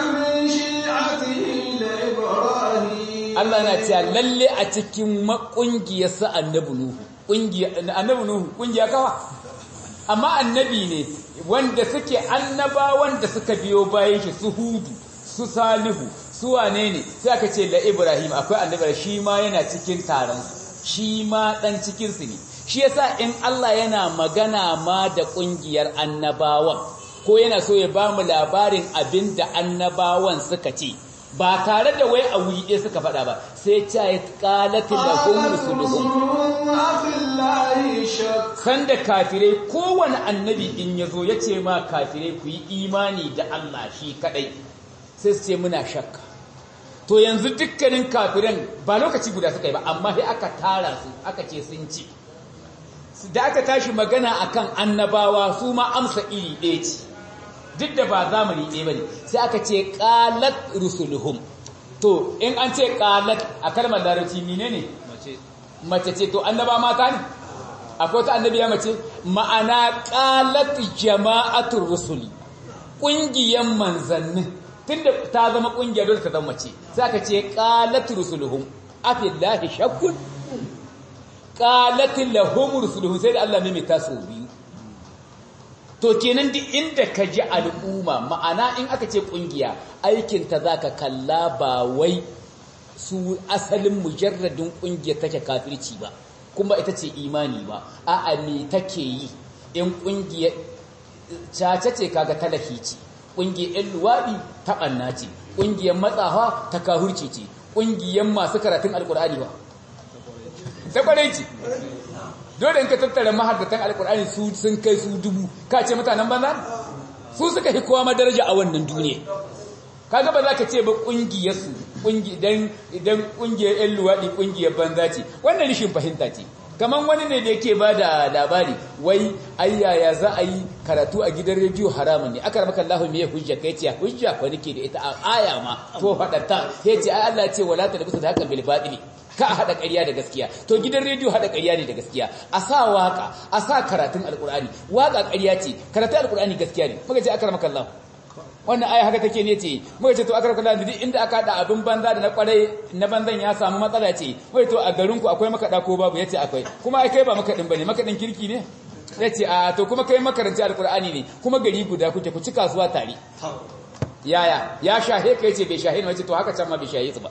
Allah na cewa lalle a cikin makungiyar sa annabi nuhu kungiya annabi nuhu kungiya kawa amma annabi ne wanda suke annaba wanda suka biyo bayan shi su hudu su salihu su wane ne sai aka ce la ibrahim akwai annabi shi ma yana cikin taron shi ma dan cikin su ne shi yasa in Allah yana magana ma da kungiyar annabawan ko yana so ya ba mu labarin abin da annabawan suka ce ba tare da wai a wuri ɗaya suka faɗa ba sai ta yi ƙalatin da kuma rusuluhun sanda kafirai kowane annabi in ya zo ya ce ma kafirai ku yi imani da Allah shi kaɗai sai su ce muna shakka to yanzu dukkanin kafiran ba lokaci guda suka yi ba amma sai aka tara su aka ce sun ce da aka tashi magana akan annabawa su ma amsa iri ɗaya ce duk da ba zamani ɗaya ba ne sai aka ce ƙalat rusuluhum to in an ce ƙalat a kalmar larabci mine ne mace ce to annaba mata ne akwai ta annabiya mace ma'ana ƙalat jama'atul rusuli ƙungiyar manzannin tunda ta zama ƙungiyar dole ta zama mace sai aka ce ƙalat rusuluhum afillahi shakkun qalatil lahum rusuluhum sai da Allah ne mai taso biyu to kenan duk inda ka ji al'umma ma'ana in aka ce kungiya aikin ta zaka kalla ba wai su asalin mujarradin kungiya take kafirci ba kuma ita ce imani ba a'a me take yi in kungiya caca ce kaga talahi ce kungiyar luwaɗi ta ɓanna ce kungiyar matsawa ta kahurci ce kungiyar masu karatun alkur'ani ba ta kwarai ce dole in ka tattara mahaddatan alkur'ani su sun kai su dubu ka ce mutanen banza su suka fi kowa madaraja a wannan duniya kaga ba za ka ce ba kungiyar su idan idan kungiyar yan luwaɗi kungiyar banza ce wannan rishin fahimta ce kamar wani ne da yake ba da labari wai ayyaya za a yi karatu a gidan rediyo haramun ne aka ramaka Allah me hujja kai ce hujja ko nake da ita a aya ma to fadatta sai ce ai Allah ya ce wala ta bisa da haka bil batili ka a haɗa ƙarya da gaskiya to gidan rediyo haɗa ƙarya ne da gaskiya a sa waka a sa karatun alƙur'ani waka ƙarya ce karatun alƙur'ani gaskiya ne muka ce akramaka Allah wannan aya haka take ne ce muka ce to akramaka Allah duk inda aka haɗa abin banza da na ƙwarai na banzan ya samu matsala ce muka to a garin ku akwai makaɗa ko babu yace akwai kuma ai kai ba makaɗin bane makaɗin kirki ne yace a to kuma kai makaranci alƙur'ani ne kuma gari guda kuke ku ci kasuwa tare yaya ya shahe kai ce bai shahe ne wace to haka can ma bai shahe su ba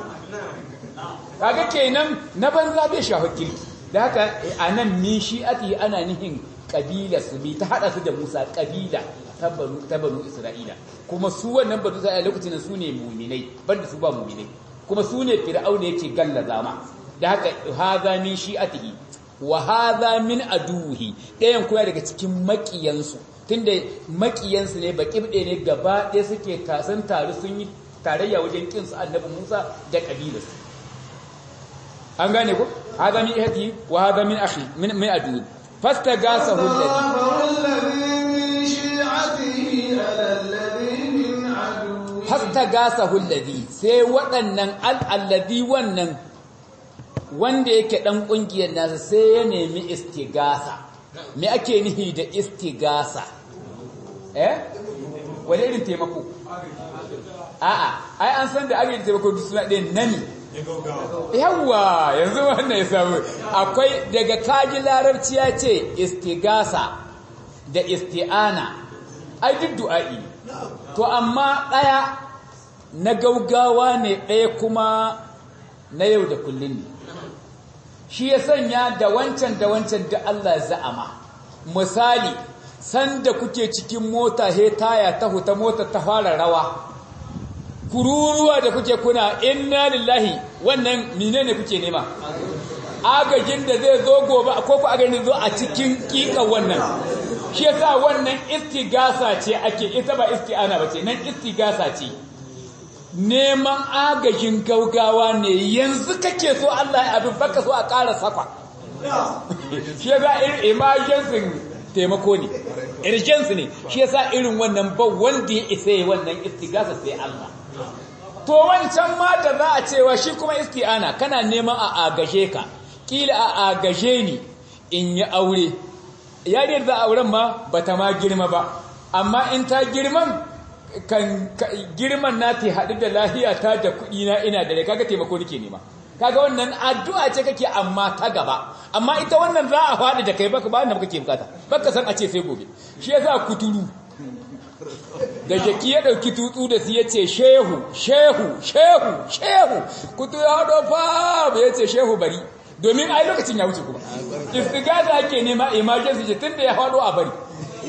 kaga kenan na banza bai shafa kirki da haka a nan min shi'ati ana nihin kabila su bi ta hada su da Musa kabila ta banu ta banu Isra'ila kuma su wannan banu Isra'ila lokacin su ne mu'minai banda su ba mu'minai kuma su ne fir'auna yake gallaza ma da haka hadha min shi'atihi wa hadha min aduhi ɗayan kuma daga cikin makiyansu tunda makiyansu ne baƙibɗe ne gaba ɗaya suke tasan tare sun yi tarayya wajen kinsu annabi Musa da kabilarsu an gane ko hada min ihdi wa hada min akhi min min adu fastagasahu alladhi fastagasahu alladhi sai waɗannan al-alladhi wannan wanda yake dan kungiyar nasa sai ya nemi istigasa me ake nihi da istigasa eh wani irin taimako a'a ai an san da ake taimako duk suna ɗaya nani yawwa yanzu wannan ya samu akwai daga kaji larabci ya ce istigasa da isti'ana ai duk du'a'i to amma ɗaya na gaugawa ne ɗaya kuma na yau da kullum ne shi ya sanya da wancan da wancan da Allah za'ama misali sanda kuke cikin mota he taya ta huta mota ta fara rawa kururuwa da kuke kuna inna lillahi wannan menene kuke nema agajin da zai zo gobe ko ku agajin zo a cikin kika wannan shi yasa wannan istigasa ce ake ita ba isti'ana bace nan istigasa ce neman agajin gaugawa ne yanzu kake so Allah ya abin baka so a ƙara safa shi yasa irin emergency taimako ne urgency ne shi yasa irin wannan ba wanda ya isa yi wannan istigasa sai Allah to wancan ma da za a cewa shi kuma isti'ana kana neman a agaje ka kila a agaje ni in yi aure yariyar da auren ma bata ma girma ba amma in ta girman kan girman na ta haɗu da lahiya ta da kuɗi na ina da kaga taimako nake nema kaga wannan addu'a ce kake amma ta gaba amma ita wannan za a faɗi da kai baka ba wanda kake bukata baka san a ce sai gobe shi yasa kuturu da jaki ya ɗauki tutsu da su ya ce shehu shehu shehu shehu kutu ya haɗo fa ya ce shehu bari domin ai lokacin ya wuce kuma istigasa ake nema emergency ce tun da ya haɗo a bari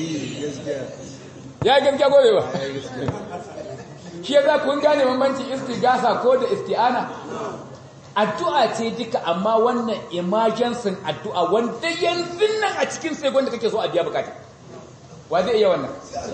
ya yi gaskiya gobe ba shi ya za kun gane bambanci istigasa ko da isti'ana addu'a ce duka amma wannan emergency addu'a wanda yanzu nan a cikin sai da kake so a biya bukata wa zai iya wannan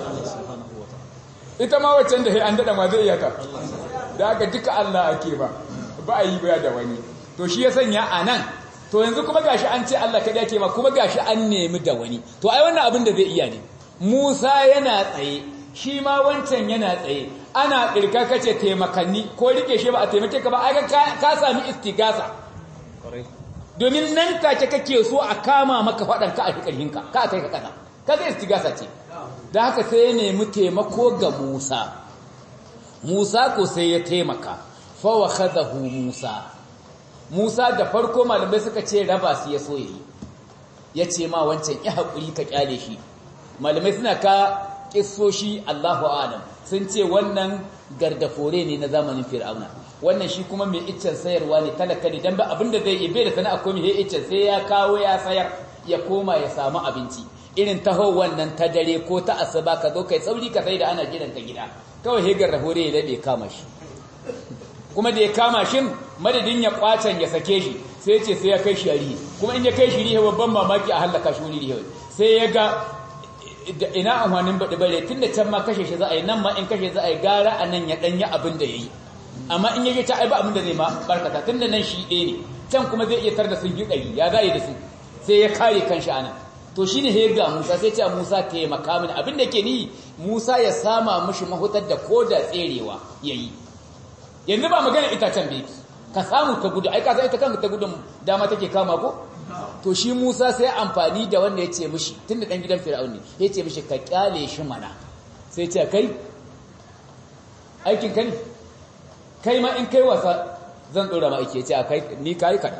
ita ma waccan da an daɗa ma zai iya ta da aka duka Allah ake ba ba a yi baya da wani to shi ya sanya a nan to yanzu kuma gashi an ce Allah kaɗai ake ma kuma gashi an nemi da wani to ai wannan abin da zai iya ne Musa yana tsaye shi ma wancan yana tsaye ana ƙirka kace taimakanni ko rike shi ba a taimake ka ba ai ka sami istigasa domin nan take kake so a kama maka faɗan ka a ƙarhinka ka kai ka kasa kaga istigasa ce da haka sai ya nemi taimako ga Musa Musa ko sai ya taimaka fa wakhadahu Musa Musa da farko malamai suka ce raba su ya so yayi yace ma wancan ya hakuri ka kyale shi malamai suna ka kissoshi Allahu a'lam sun ce wannan gardafore ne na zamanin Fir'auna wannan shi kuma mai iccen sayarwa ne talaka ne dan ba abinda zai yi bai da sana'a komai he iccen sai ya kawo ya sayar ya koma ya samu abinci irin taho wannan ta dare ko ta asuba ka zo kai sauri ka sai da ana gidan ka gida kawai hegar rahore ya dabe kama shi kuma da ya kama shi madadin ya kwacen ya sake shi sai ce sai ya kai shi rihe kuma in ya kai shi rihe babban mamaki a halaka shi wani rihe sai ya ga ina amfanin baɗi bare tun da can ma kashe shi za a yi nan ma in kashe za a yi gara a nan ya ɗanyi abin da ya yi amma in ya ta ai ba abin da zai ma barkata tun da nan shi ɗaya ne can kuma zai iya tar da sun yi ɗari ya za yi da su sai ya kare kanshi a nan to shi ne ga Musa sai ce Musa taimaka mini abinda ke ni Musa ya sama mushi mahutar da ko da tserewa ya yi yanzu ba magana itacen beki ka samu ka gudu ai ka san ita kanka ta gudun dama take kama ko to shi Musa sai amfani da wanda ya ce mishi tunda dan gidan Fir'aun ne ya ce mishi ka kyale shi mana sai ce kai aikin ka ne kai ma in kai wasa zan dora ma aiki ya ce a kai ni kai ka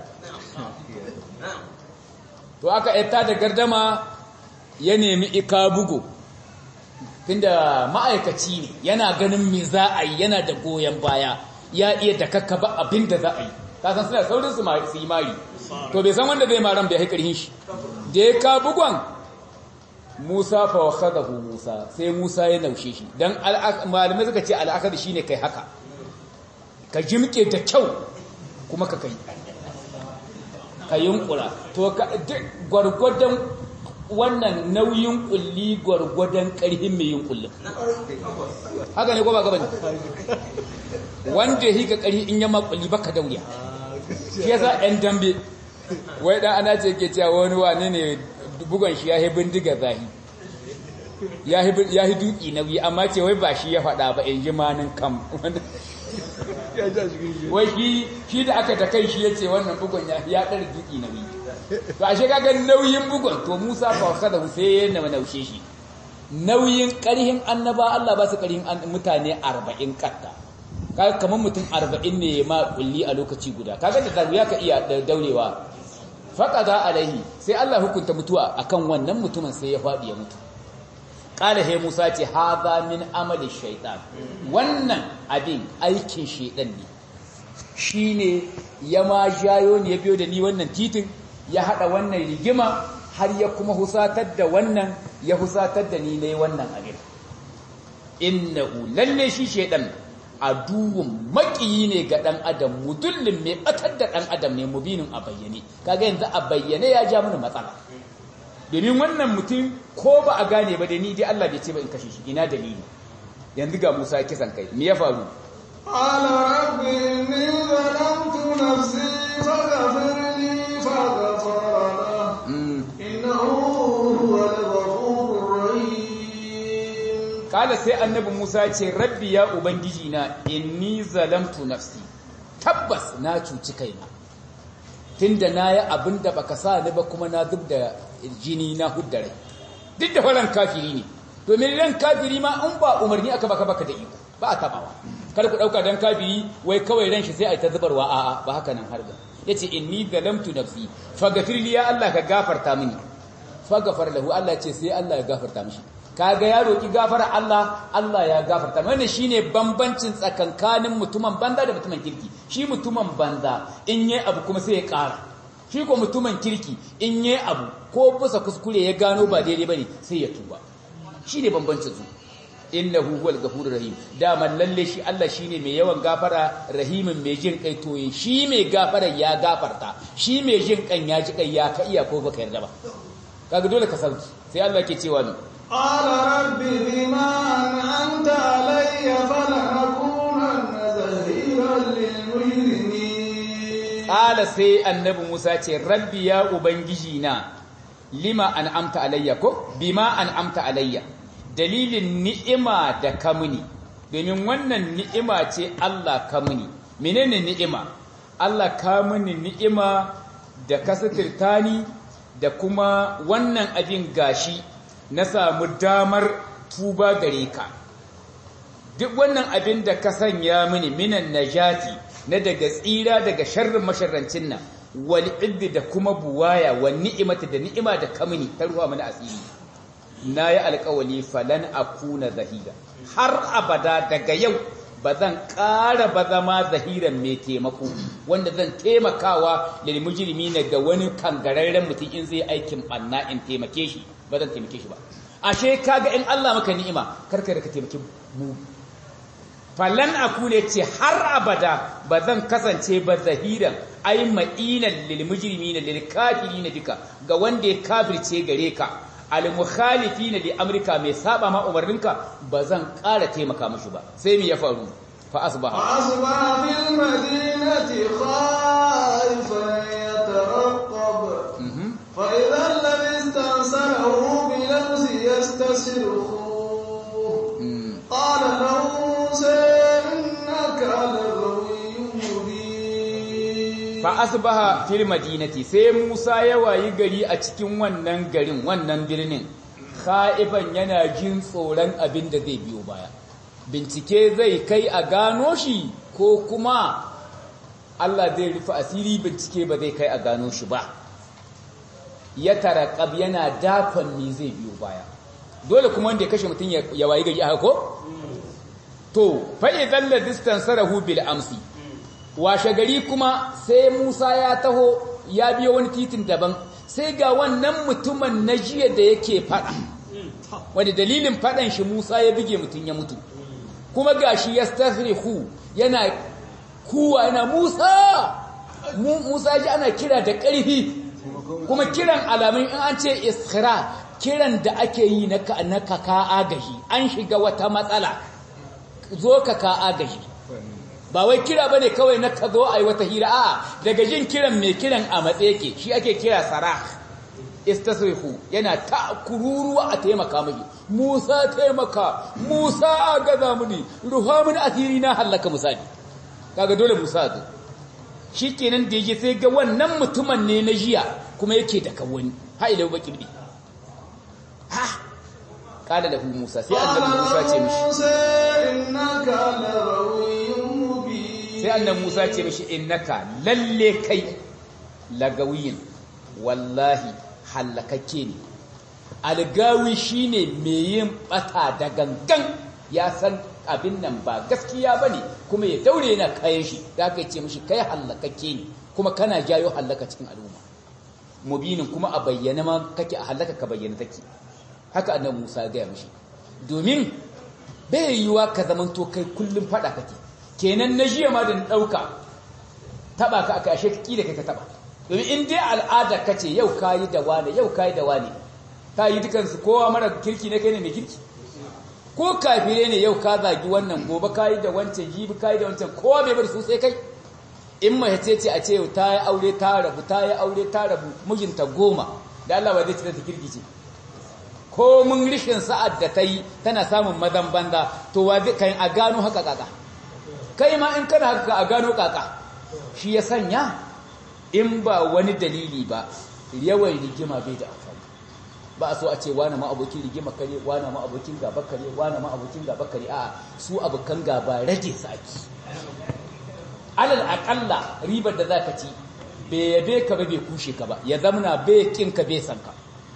to aka yata da gardama ya nemi ika bugu tunda ma'aikaci ne yana ganin me za a yi yana da goyon baya ya iya da kakkaba abin da za a yi kasan suna saurin su yi mari to bai san wanda zai maran bai haikar shi da ya ka bugon musa fa wakadahu musa sai musa ya naushe shi dan malamai suka ce al'akar shine kai haka ka jimke da kyau kuma ka kai ka yunkura to gwargwadon wannan nauyin kulli gwargwadon karhin mai yin kullum haka ne ko ba gaba ne wanda yi ka karhi in yamma kulli baka dauriya shi yasa ɗan dambe wai dan ana ce ke cewa wani wane ne bugon shi ya yi bindiga zahi ya yi duki nauyi amma ce wai ba shi ya faɗa ba in ji manin kam wai shi shi da aka ta kai shi ya ce wannan bugon ya ya ɗar duki nauyi to a shi kaga nauyin bugon to musa fa kada sai ya naushe shi nauyin ƙarhin annaba Allah ba su ƙarhin mutane arba'in katta kaga kamar mutum arba'in ne ma kulli a lokaci guda kaga da ya ka iya daurewa faqada alaihi sai Allah hukunta mutuwa akan wannan mutumin sai ya faɗi ya mutu qala he Musa ce hadha min amali shaytan wannan abin aikin shaytan ne shine ya ma jayo ne ya biyo da ni wannan titin ya hada wannan rigima har ya kuma husatar da wannan ya husatar da ni ne wannan abin innahu lalle shi shaytan aduwun makiyi ne ga dan adam mudullin mai batar da dan adam ne mubinin a bayyane kaga yanzu a bayyane ya ja mana matsala domin wannan mutum ko ba a gane ba da ni dai Allah bai ce ba in kashe shi ina dalili yanzu ga Musa kisan kai me ya faru قال رب إني ظلمت نفسي فاغفر لي فغفر له إنه هو الغفور الرحيم kala sai annabi Musa ce rabbi ya ubangiji na inni zalamtu nafsi tabbas na cuci kaina tunda nayi abinda baka sa ni ba kuma na zub da jini na huddare duk da faran kafiri ne domin ran kafiri ma in ba umarni aka baka baka da iko ba a tabawa kada ku dauka dan kafiri wai kawai ran shi sai ai ta zubarwa a'a ba haka nan har da yace inni zalamtu nafsi faghfir li ya Allah ka gafarta mini faghfar lahu Allah ce sai Allah ya gafarta mishi kaga ya roki gafara Allah Allah ya gafarta wannan shine bambancin tsakankanin mutumin banza da mutumin kirki shi mutumin banza in yayi abu kuma sai ya ƙara shi ko mutumin kirki in yayi abu ko bisa kuskure ya gano ba daidai bane sai ya tuba shine bambancin su innahu huwal ghafurur rahim daman lalle shi Allah shine mai yawan gafara rahimin mai jin kai to shi mai gafara ya gafarta shi mai jin kan ya ji kai ya ka iya ko baka yarda ba kaga dole ka sauki sai Allah ke cewa ni قال رب بما أنعمت علي فلنكونن ظهيرا للمجرمين Ƙala sai annabi Musa ce, Rabbi ya Ubangiji na, lima an amta alayya ko? Bima an amta alayya. Dalilin ni'ima da kamuni, domin wannan ni'ima ce Allah kamuni. Menene ni'ima? Allah kamuni ni'ima da kasatirtani da kuma wannan abin gashi na samu damar tuba gare ka. Duk wannan abin da ka sanya mini minan najati na daga tsira daga sharrin masharrancin nan wal iddi da kuma buwaya wa ni'imata da ni'ima da kamini ta ruwa mana asiri nayi alƙawali falan akuna zahira har abada daga yau ba zan ƙara ba zama zahiran mai taimako wanda zan taimakawa lil mujrimina ga wani kangararren mutum in zai aikin banna in taimake shi ba zan taimake shi ba ashe kaga in Allah maka ni'ima karka da ka taimake mu falan akune ce har abada ba zan kasance ba zahiran ai ma'inan lil mujrimina lil kafirina duka ga wanda ya kafirce gare ka al mukhalifina li amrika mai saba ma umarninka ba zan ƙara taimaka mushi ba sai me ya faru fa asbaha فأصبح في المدينة خائفا يترقب فإذا الذي استنصره بالأمس يستصرخه قال له موسى إنك لغوي مبين fa asbaha fil madinati sai Musa ya wayi gari a cikin wannan garin wannan birnin khaifan yana jin tsoron abin da zai biyo baya bincike zai kai a gano shi ko kuma Allah zai rufe asiri bincike ba zai kai a gano shi ba ya tarakab yana dakon me zai biyo baya dole kuma wanda ya kashe mutum ya wayi gari a ko to fa idan la distance rahu bil amsi washe gari kuma sai Musa ya taho ya biyo wani titin daban sai ga wannan mutumin na jiya da yake fada wanda dalilin fadan shi Musa ya bige mutum ya mutu kuma gashi yastaghrihu yana kuwa yana Musa Musa ji ana kira da ƙarfi kuma kiran alamun in an ce iskira kiran da ake yi na ka ka agaji an shiga wata matsala zo ka ka agaji ba wai kira bane kawai na ka zo ai wata hira a daga jin kiran mai kiran a matsayi yake shi ake kira sarah istasrihu yana ta kururuwa a taimaka miki Musa taimaka Musa agaza muni ruha muni asiri na halaka misali kaga dole Musa zo shikenan da yake sai ga wannan mutumin ne na jiya kuma yake da kawani ha ila baki bi ha kala da Musa sai annabi Musa ce mishi innaka lagawiyyun mubin sai annabi Musa ce mishi innaka lalle kai lagawiyin wallahi halakakke ne algawi shine mai yin bata da gangan ya san abin nan ba gaskiya bane kuma ya daure yana kayan shi da aka ce mishi kai hallakakke ne kuma kana jayo hallaka cikin al'umma mubinin kuma a bayyana ma kake a hallaka ka bayyana take haka annabi Musa ya gaya mishi domin bai yiwa ka zamanto kai kullum fada kake kenan na jiya ma da na dauka taba ka aka ashe kila kai ka taba domin in dai al'ada kace yau kayi da wani yau kayi da wani kayi dukansu kowa mara kirki ne kai ne mai kirki ko kafire ne yau ka zagi wannan gobe kayi da wancan jibi kayi da wancan kowa bai bari su sai kai in mace ce a ce yau ta yi aure ta rabu ta yi aure ta rabu mijinta goma da Allah ba zai ci ta kirki ce ko mun rishin sa'ad da ta yi tana samun mazan banza to wa zai kai a gano haka kaka kai ma in kana haka a gano kaka shi ya sanya in ba wani dalili ba yawan rigima bai da amfani ba a so a ce wane ma abokin rigima kare wane ma abokin gaba kare wane ma abokin gaba kare a su abokan gaba rage su ake alal akalla ribar da za ka ci bai yabe ka ba bai kushe ka ba ya zamana bai kin ka bai san ka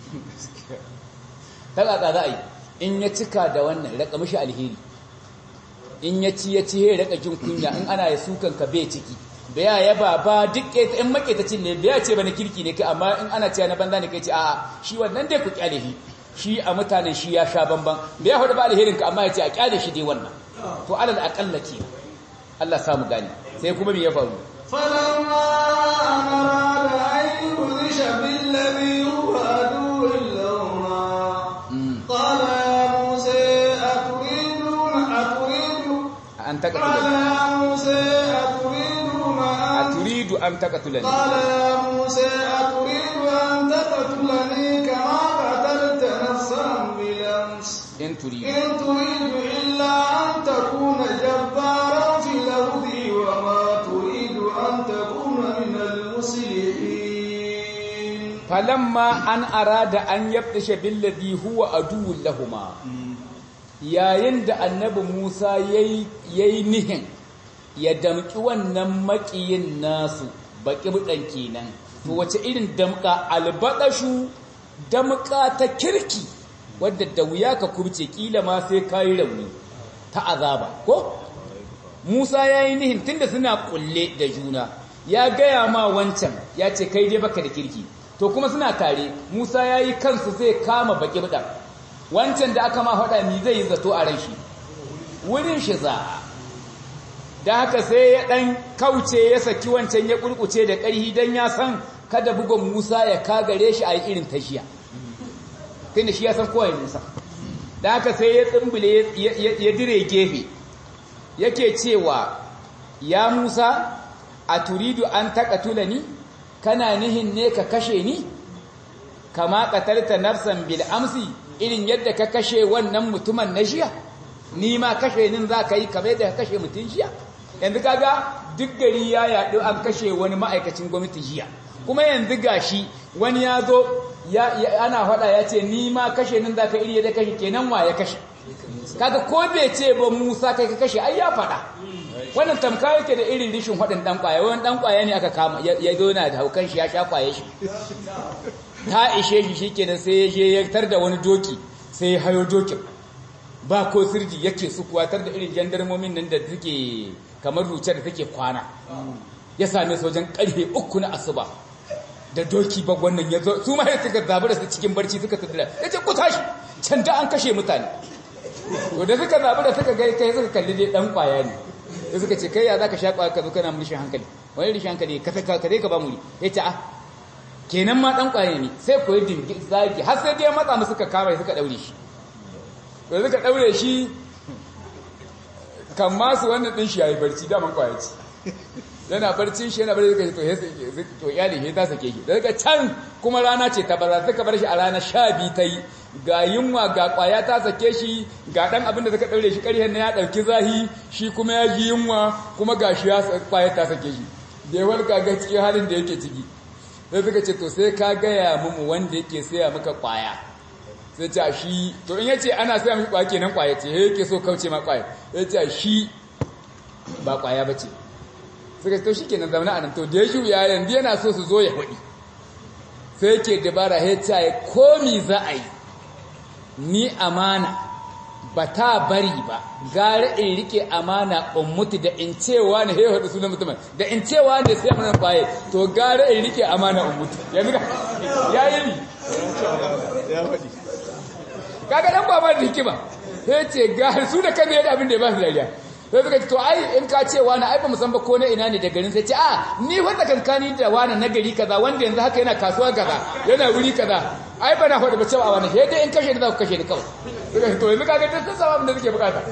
ta kaka za a yi in ya cika da wannan raka mishi alheri in ya ci ya ci ya raka jin kunya in ana ya sukan ka bai ciki baya yaba ba duk in maketacin ne baya ce bane kirki ne kai amma in ana cewa na banza ne kai ce a'a shi wannan dai ku kyale shi shi a mutanen shi ya sha bamban baya hudu ba alherin ka amma ya ce a kyale shi dai wannan to alal aqalla ke Allah samu gani sai kuma me ya faru فلما أراد أن يبذش بالذي هو عدو لهما قال يا موسى أتريدون أتريد an قال taqatula يا موسى أتريدون أن aturidu an taqatulani قال يا موسى أتريد أن تقتلني كما قتلت نفسا بالأمس in turidu إن تريد إلا أن تكون جبارا في الأرض وما تريد أن تكون من المصلحين falamma an arada an yabtasha billadhi huwa aduwwun lahuma yayin da annabi Musa yayi yayi nihin ya damki wannan makiyin nasu baki budan kenan to wace irin damka albadashu damka ta kirki wadda da wuya ka kubce kila ma sai kai rauni ta azaba ko Musa yayi nihin tunda suna kulle da juna ya gaya ma wancan ya ce kai dai baka da kirki to kuma suna tare Musa ya yi kansu zai kama baki buɗa wancan da aka ma faɗa ni zai yi zato a ran shi wurin shi za da haka sai ya ɗan kauce ya saki wancan ya ƙulƙuce da ƙarhi don ya san kada bugon Musa ya kagare shi a yi irin tashiya tun da shi ya san kowai Musa da haka sai ya tsimbile ya dire gefe yake cewa ya Musa a turidu an taƙatula ni kana nihin ne ka kashe ni kama qatalta nafsan bil amsi irin yadda ka kashe wannan mutumin na jiya ni ma kashe nin za ka yi kamar da ka kashe mutun jiya yanzu kaga duk gari ya yaɗu an kashe wani ma'aikacin gwamnati jiya kuma yanzu gashi wani ya zo ana faɗa ya ce ni ma kashe nin za ka iri yadda kashe kenan wa ya kashe kaga ko bai ce ba Musa kai ka kashe ai ya faɗa wannan tamka yake da irin rishin haɗin ɗan ƙwaya wani ɗan ƙwaya ne aka kama ya zo na da haukan shi ya sha ƙwaye shi ta ishe shi shi kenan sai ya je ya tar da wani doki sai ya hayo dokin ba ko sirji yake su kuwatar da irin jandarmomin nan da suke kamar ruce da take kwana ya same su wajen ƙarfe uku na asuba da doki ba wannan ya zo su ma suka zabi da su cikin barci suka tattara ya ce ku tashi can da an kashe mutane to da suka zabi da suka gai kai suka kalli dai dan kwaya ne da suka ce kai ya zaka sha kwaya ka zo kana mulishin hankali wani rishin hankali ka ka dai ka ba muri ya ce a kenan ma dan kwaya ne sai ko yi dingi zagi har sai dai matsa musu suka kama suka daure shi to suka daure shi kan masu wannan din shi yayi barci da man kwaya ce yana barcin shi yana barci suka to to iyali he ta sake shi daga can kuma rana ce ta bara suka bar shi a ranar 12 ta yi ga yunwa ga kwaya ta sake shi ga dan abin da suka daure shi ƙarhen na ya dauki zahi shi kuma ya ji yunwa kuma ga shi ya kwaya ta sake shi da yawar ga cikin halin da yake ciki sai suka ce to sai ka gaya mumu wanda yake saya maka kwaya sai ce shi to in yace ana saya miki kwaya kenan kwaya ce he yake so kauce ma kwaya sai ce shi ba kwaya bace suka ce to shikenan zauna anan to da ya juya yanzu yana so su zo ya hudi sai yake dabara he ce komi za a yi ni amana ba ta bari ba gara in rike amana in mutu da in cewa ne hewa da sunan mutumin da in cewa ne sai mun baye to gara in rike amana in mutu yanzu ya yi ni ya faɗi kaga dan baba da hikima sai ce ga su da kan yadda abin da ya ba su dariya sai suka ce to ai in ka ce wani ai ba mu san ba ko na ina ne da garin sai ce a ni wanda kankani da wani na gari kaza wanda yanzu haka yana kasuwa kaza yana wuri kaza ai ba na faɗi ba cewa wani sai dai in kashe ni za ku kashe ni kawai suka ce to yanzu kaga duk sun samu abin da suke bukata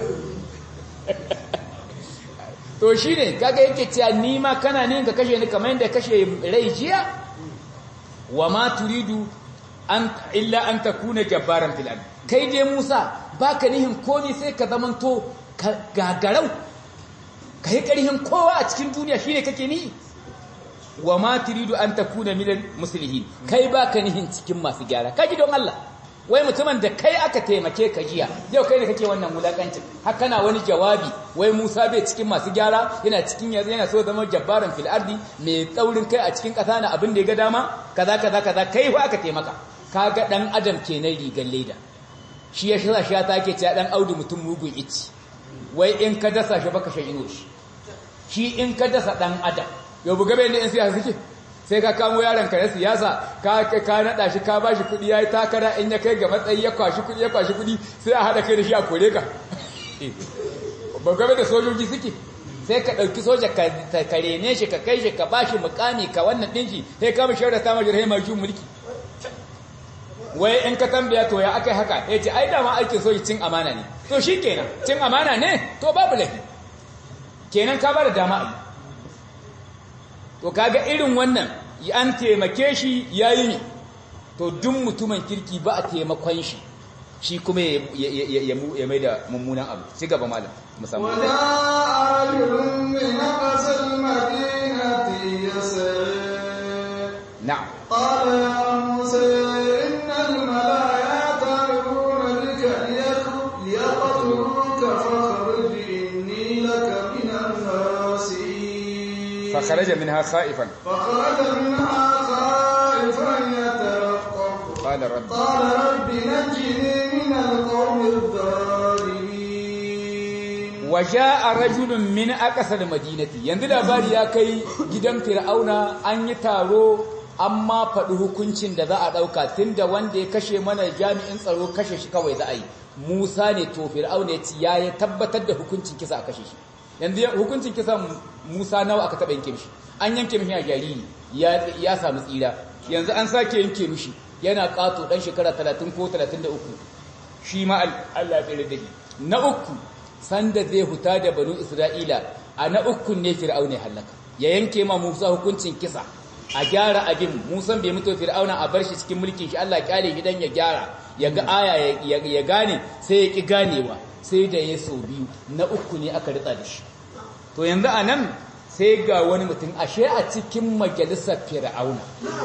to shine kaga yake cewa ni ma kana ne ka kashe ni kamar yadda kashe rai jiya wa ma turidu an illa an takuna jabbaran fil ard kai dai Musa baka nihin komai sai ka zamanto gagarau kai karihin kowa a cikin duniya shine kake ni wa ma turidu an takuna minal muslihin kai baka nihin cikin masu gyara kaji don Allah wai mutumin da kai aka taimake ka jiya yau kai ne kake wannan mulakancin haka na wani jawabi wai Musa bai cikin masu gyara yana cikin yanzu yana so zama jabbaran fil ardi mai tsaurin kai a cikin kasa na abin da ya ga dama kaza kaza kaza kai fa aka taimaka kaga dan adam kenan rigan leda shi ya shira shi ta ke cewa dan audu mutum mugun ici wai in ka dasa shi baka shan ino shi shi in ka dasa dan adam yau buga bai ne in siyasa suke sai ka kamo yaron ka na siyasa ka ka nada shi ka bashi kudi yayi takara in ya kai ga matsayi ya kwashi kudi ya kwashi kudi sai a hada kai da shi a kore ka ba gabe da sojoji suke sai ka dauki soja ka karene shi ka kai shi ka bashi mukami ka wannan din shi sai ka mishi da ta majira mai ju mulki wai in ka tambaya to ya akai haka yace ai da ma aikin soji cin amana ne to shikenan cin amana ne to babu lafi kenan ka bada dama ai to kaga irin wannan an taimake shi yayi ne to duk mutumin kirki ba a taimakon shi shi kuma ya mai da mummunan abu ci gaba malam musamman wada arjulun min aqsal madinati yasir na'am qala ya musa innal malaa'ikata yamuruna bika liyaqtuluka fakhruj inni laka min an-nasihin فخرج منها خائفا فخرج منها خائفا يترقب قال رب قال رب نجني من القوم الظالمين waja'a rajulun min aqsal madinati yanzu labari ya kai gidan fir'auna an yi taro amma faɗi hukuncin da za a ɗauka tunda wanda ya kashe mana jami'in tsaro kashe shi kawai za a yi Musa ne to fir'auna ya ci ya ya tabbatar da hukuncin kisa a kashe shi yanzu hukuncin kisa Musa nawa aka taɓa yanke mishi an yanke mishi a jariri ya ya samu tsira yanzu an sake yanke mishi yana ƙato ɗan shekara 30 ko 33 shi ma Allah ya tsere da shi na uku sanda zai huta da banu Isra'ila a na ukun ne Fir'auna ya halaka ya yanke ma Musa hukuncin kisa a gyara abin Musa bai mutu Fir'auna a bar shi cikin mulkin shi Allah kyale gidan ya gyara ya ga aya ya gane sai ya ki ganewa sai da ya so biyu na uku ne aka ritsa da shi to yanzu a nan sai ga wani mutum ashe a cikin majalisar Fir'auna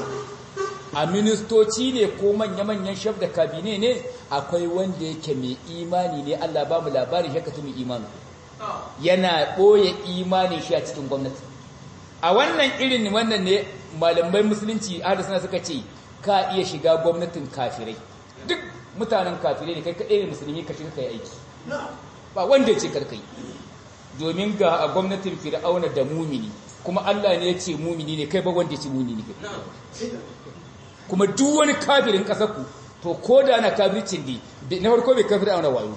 a ministoci ne ko manya-manyan shaf da kabine ne akwai wanda yake mai imani ne Allah ba mu labarin shi katu mai imani yana ɓoye imanin shi a cikin gwamnati a wannan irin wannan ne malamai musulunci ahli suna suka ce ka iya shiga gwamnatin kafirai duk mutanen kafirai ne kai kaɗai ne musulmi ka shiga kai aiki ba wanda ya ce karkai domin ga a gwamnatin fir'auna da mumini kuma Allah ne ya ce mumini ne kai ba wanda ya ce mumini ne kuma duk wani kafirin ƙasar ku to ko da na kafircin ne na farko bai kafir auna wayo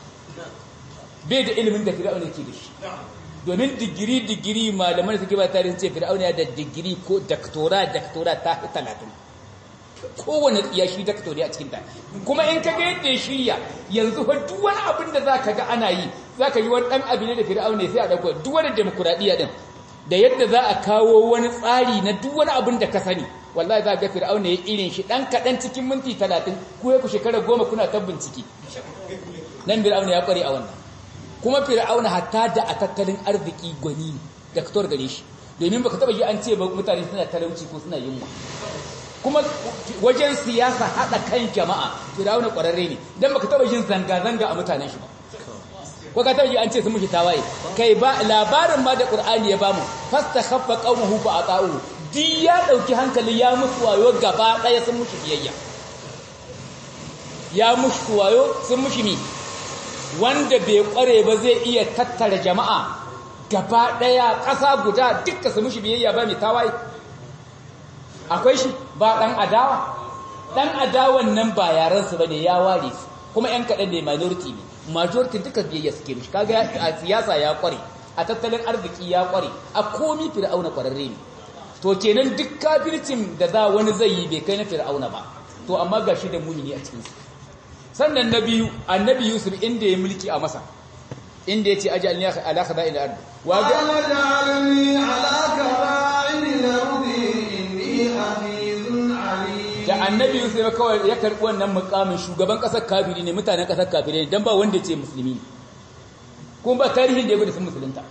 bai da ilimin da fir'auna ke da shi domin digiri digiri malaman da suke ba tarihin ce fir'auna ya da digiri ko daktora daktora ta fi talatin kowane ya shi daktori a cikin ta kuma in ka ga yadda ya shirya yanzu fa duk wani abin da za ka ga ana yi za ka yi wani ɗan abin da fir'auna sai a ɗauko duk wani demokuraɗiyya ɗin da yadda za a kawo wani tsari na duk wani abin da ka sani wallahi za ga fir'auna ya irin shi dan kadan cikin minti 30 ko ku shekara goma kuna ta bincike nan fir'auna ya kware a wannan kuma fir'auna hatta da a tattalin arziki gwani da kator gare shi domin baka taba ji an ce ba mutane suna talauci ko suna yunwa kuma wajen siyasa hada kan jama'a fir'auna kwararre ne dan baka taba jin zanga zanga a mutanen shi ba ko ka taba ji an ce sun mushi tawaye kai ba labarin ma da qur'ani ya bamu fastakhaffa qaumahu fa ata'u di ya ɗauki hankali ya musu wayo gaba ɗaya sun mutu biyayya ya mushi wayo sun mushi mi wanda bai kware ba zai iya tattara jama'a gaba daya ƙasa guda dukka su mushi biyayya ba mai tawaye akwai shi ba dan adawa dan adawan nan ba yaran su bane ya ware su kuma yan kadan ne minority ne majority duka biyayya suke mishi kaga a siyasa ya kware a tattalin arziki ya kware a komi fir'auna kwararre ne to kenan duk kafircin da za wani zai yi bai kai na fir'auna ba to amma gashi da mumini a cikin su sannan na biyu annabi yusuf inda ya mulki a masa inda ya ce ajalni ala khada ila ard wa ga وجعلني على كبائر الأرض إني حفيظ عليم da annabi yusuf kawai ya karbi wannan mukamin shugaban kasar kafiri ne mutanen kasar kafiri ne dan ba wanda ya ce musulmi ne kuma ba tarihin da ya gwada sun musulunta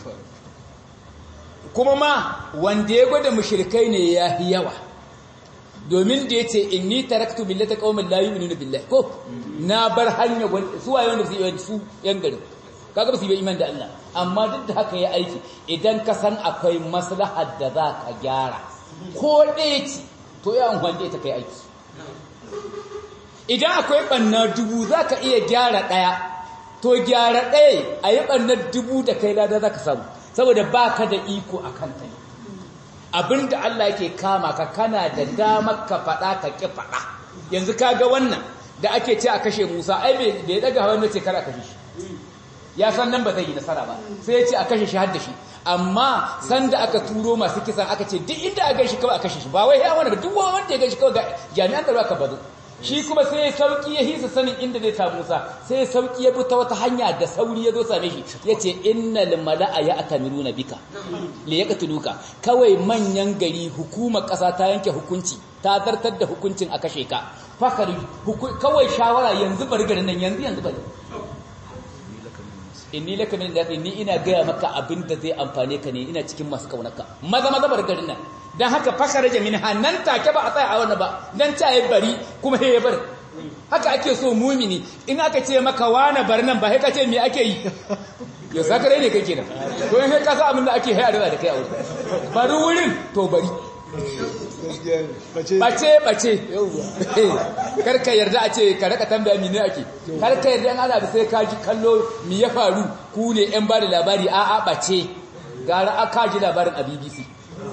kuma ma wanda ya gwada mushrikai ne ya fi yawa domin da ya ce inni taraktu millata qaumin la yu'minuna billahi ko na bar hanya su waye wanda su yi su yan garin kaga ba su yi iman da Allah amma duk da haka ya aiki idan ka san akwai maslahar da za ka gyara ko ɗaya ce to ya amfani ta kai aiki idan akwai ɓanna dubu za ka iya gyara ɗaya to gyara ɗaya a yi ɓannar dubu da kai lada za ka samu saboda ba ka da iko a kanta ne abinda Allah yake kama ka kana da damar ka faɗa ka ƙi faɗa yanzu ka ga wannan da ake ce a kashe musa ai bai daga hawan ce kar a kashe shi ya san nan ba zai yi nasara ba sai ya ce a kashe shi har da shi amma sanda aka turo masu kisan aka ce duk inda a gaishe kawai a kashe shi ba wai ya wani ba duk wanda ya gaishe kawai ga jami'an tsaro aka bazo shi kuma sai ya sauki ya hisa sanin inda zai samu Musa sai ya sauki ya bi ta wata hanya da sauri ya zo same shi yace innal mala'a ya'tamiruna bika li yaqtuluka kawai manyan gari hukumar kasa ta yanke hukunci ta zartar da hukuncin a kashe ka fakari kawai shawara yanzu bari garin nan yanzu yanzu bari inni laka min da ni ina gaya maka abin da zai amfane ka ne ina cikin masu kaunarka maza maza bar garin nan dan haka fakara jamin hannan take ba a tsaya a wannan ba dan ta yi bari kuma he bar haka ake so mumini in aka ce maka wana bar nan ba sai ka ce me ake yi ya sakare ne kake da to in ka sa abin da ake hayar da kai a wurin bari wurin to bari bace bace karka yarda a ce ka raka tambaya mine ake karka yarda an ana da sai ka ji kallo mi ya faru ku ne yan ba da labari a a bace gara aka ji labarin a BBC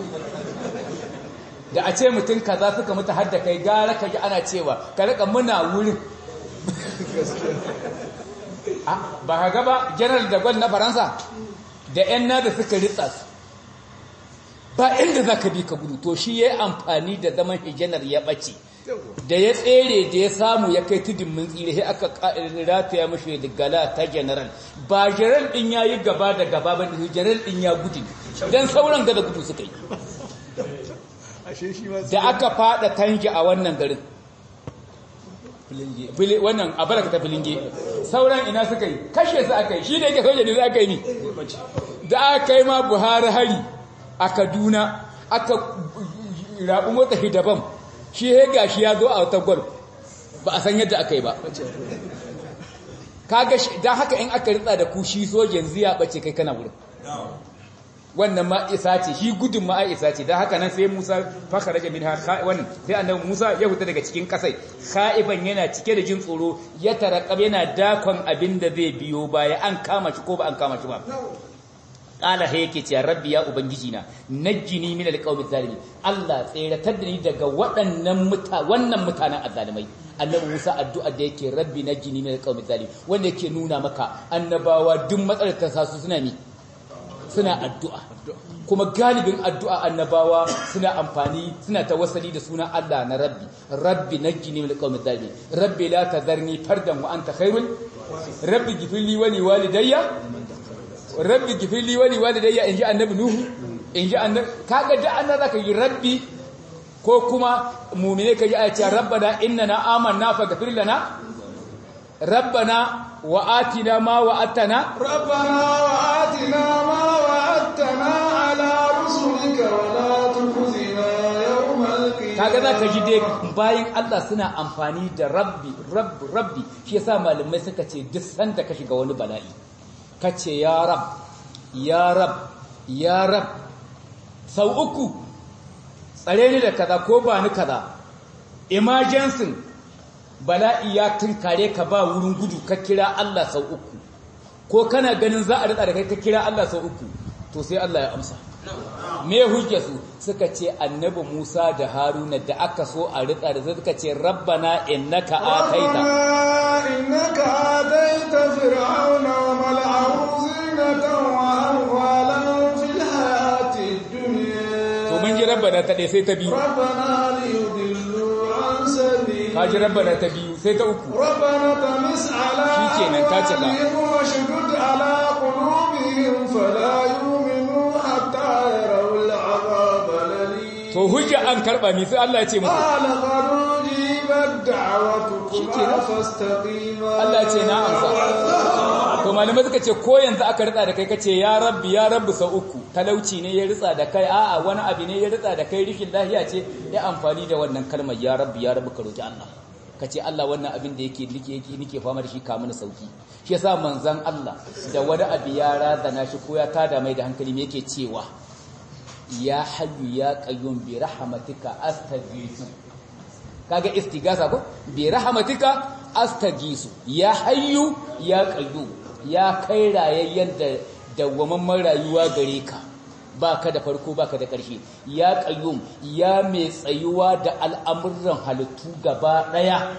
da a ce mutum kaza suka mutu har da kai gara ka ji ana cewa ka raka muna wurin ba ka gaba general da gwal na faransa da yan nada suka ritsa su ba inda za ka bi ka gudu to shi ya yi amfani da zaman hijanar ya ɓace da ya tsere da ya samu ya kai tudun mun tsire sai aka rataya mashi da gala ta general ba general din ya yi gaba da gaba ba general din ya gudu don sauran gada gudu suka yi da aka fada tanki a wannan garin wannan a baraka ta filinge sauran ina suka yi kashe su aka yi shi da yake soja ne za aka yi ni da aka yi ma buhari hari a kaduna aka rabu mota hidaban shi ya gashi ya zo a wata gwal ba a san yadda aka yi ba kaga don haka in aka ritsa da ku shi sojan ziya bace kai kana wurin wannan ma isa ce shi gudun ma isa ce don haka nan sai musa faka rage min wannan sai annabi musa ya huta daga cikin kasai kha'iban yana cike da jin tsoro ya tarakab yana dakon abin da zai biyo baya an kama shi ko ba an kama shi ba qala he yake ce rabbi ya ubangiji na najjini min alqawmi zalimi Allah tseratar da ni daga waɗannan muta wannan mutanen azzalimai annabi Musa addu'a da yake rabbi najjini min alqawmi zalimi wanda yake nuna maka annabawa duk matsalar ta sasu suna mi suna addu'a kuma galibin addu'a annabawa suna amfani suna tawassali da suna Allah na rabbi rabbi najjini min alqawmi zalimi rabbi la tadharni fardan wa anta khairul rabbi ghfirli wa li walidayya rabbi gifirli wali walidayya inji annabi nuhu inji annabi kaga da annabi zaka yi rabbi ko kuma mu'mine kaji a ce rabbana innana amanna faghfir lana rabbana wa atina ma wa'atana rabbana wa atina ma wa'atana ala rusulika wa la tukhzina yawmal qiyamah kaga zaka ji dai bayin Allah suna amfani da rabbi rabbi rabbi shi yasa malamai suka ce duk sanda ka shiga wani bala'i kace ya rab ya rab ya rab sau uku tsare ni da kaza ko ba ni kaza emergency bala'i ya tunkare ka ba wurin gudu ka kira Allah sau uku ko kana ganin za a rida da kai ka kira Allah sau uku to sai Allah ya amsa me hujja su suka ce annabi Musa da Haruna da aka so a rida da suka ce rabbana innaka ataita innaka ataita fir'auna wa mal'ahu zinatan wa amwalan fil hayati dunya to mun ji rabbana ta dai sai ta biyu rabbana liyudillu an sabili ka ji rabbana ta biyu sai ta uku rabbana tamis ala Shikenan, ta cika. amwalihim wa shudud ala qulubihim fala yu'minu hatta yarawul 'adhab al-alim to hujja an karba mi sai Allah ya ce muku قال قد أجيبت دعوتكما فاستقيما Allah ce na amsa to malamai suka ce ko yanzu aka ritsa da kai kace ya rabbi ya rabbi sau uku talauci ne ya ritsa da kai a'a wani abu ne ya ritsa da kai rishin lafiya ce ya amfani da wannan kalmar ya rabbi ya rabbi ka roki Allah kace Allah wannan abin da yake nike yake nike fama da shi ka mana sauki shi yasa manzon Allah da wani abu ya razana shi ko ya tada mai da hankali me yake cewa ya hayyu ya qayyum bi rahmatika astaghiithu kaga istigasa ko bi rahmatika astagisu ya hayyu ya qayyum ya kai rayayyen da dawwamamman rayuwa gare ka baka da farko baka da ƙarshe ya qayyum ya mai tsayuwa da al'amuran halittu gaba daya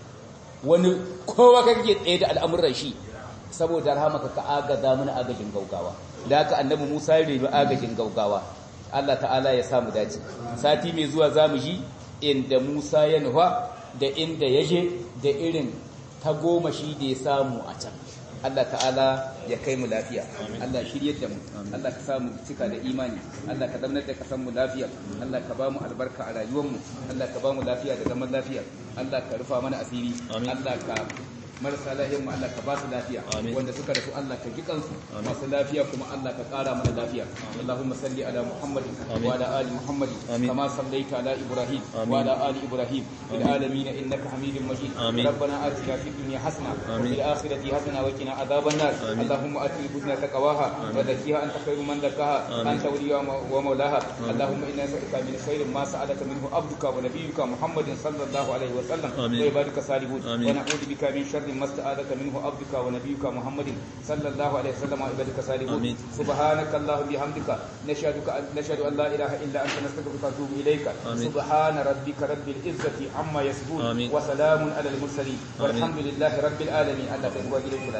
wani kowa kake tsaye da al'amuran shi saboda rahmaka ka agaza mana agajin gaugawa da haka annabi Musa ya rebi agajin gaugawa Allah ta'ala ya samu dace sati mai zuwa zamu ji inda Musa ya nufa da inda ya je da irin tagomashi da ya samu a can Allah ta'ala ya kai mu lafiya Allah shiryar da mu Allah ka samu cika da imani Allah ka zamanar da kasan mu lafiya Allah ka ba mu albarka a rayuwar mu Allah ka ba mu lafiya da zaman lafiya Allah ka rufa mana asiri Allah ka marasa lahiyar mu Allah ka ba su lafiya wanda suka rasu Allah ka ji kansu masu lafiya kuma Allah ka ƙara mana lafiya Allahumma salli ala Muhammadin wa ala ali Muhammadin kama sallaita ala Ibrahim wa ala ali Ibrahim fil alamin innaka Hamidum Majid ربنا آتنا في الدنيا حسنة وفي الآخرة حسنة وقنا عذاب النار اللهم آت نفوسنا تقواها وزكيها أنت خير من زكاها أنت وليها ومولاها اللهم إنا نسألك من خير ما سألك منه عبدك ونبيك محمد صلى الله عليه وسلم وعبادك الصالحون ونعوذ بك من شر ما استعاذك منه عبدك ونبيك محمد صلى الله عليه وسلم وعبادك الصالحون سبحانك اللهم بحمدك نشهدك نشهد أن لا إله إلا أنت نستغفرك ونتوب إليك سبحان ربك رب العزة عما يصفون وسلام على المرسلين والحمد لله رب العالمين الله تبارك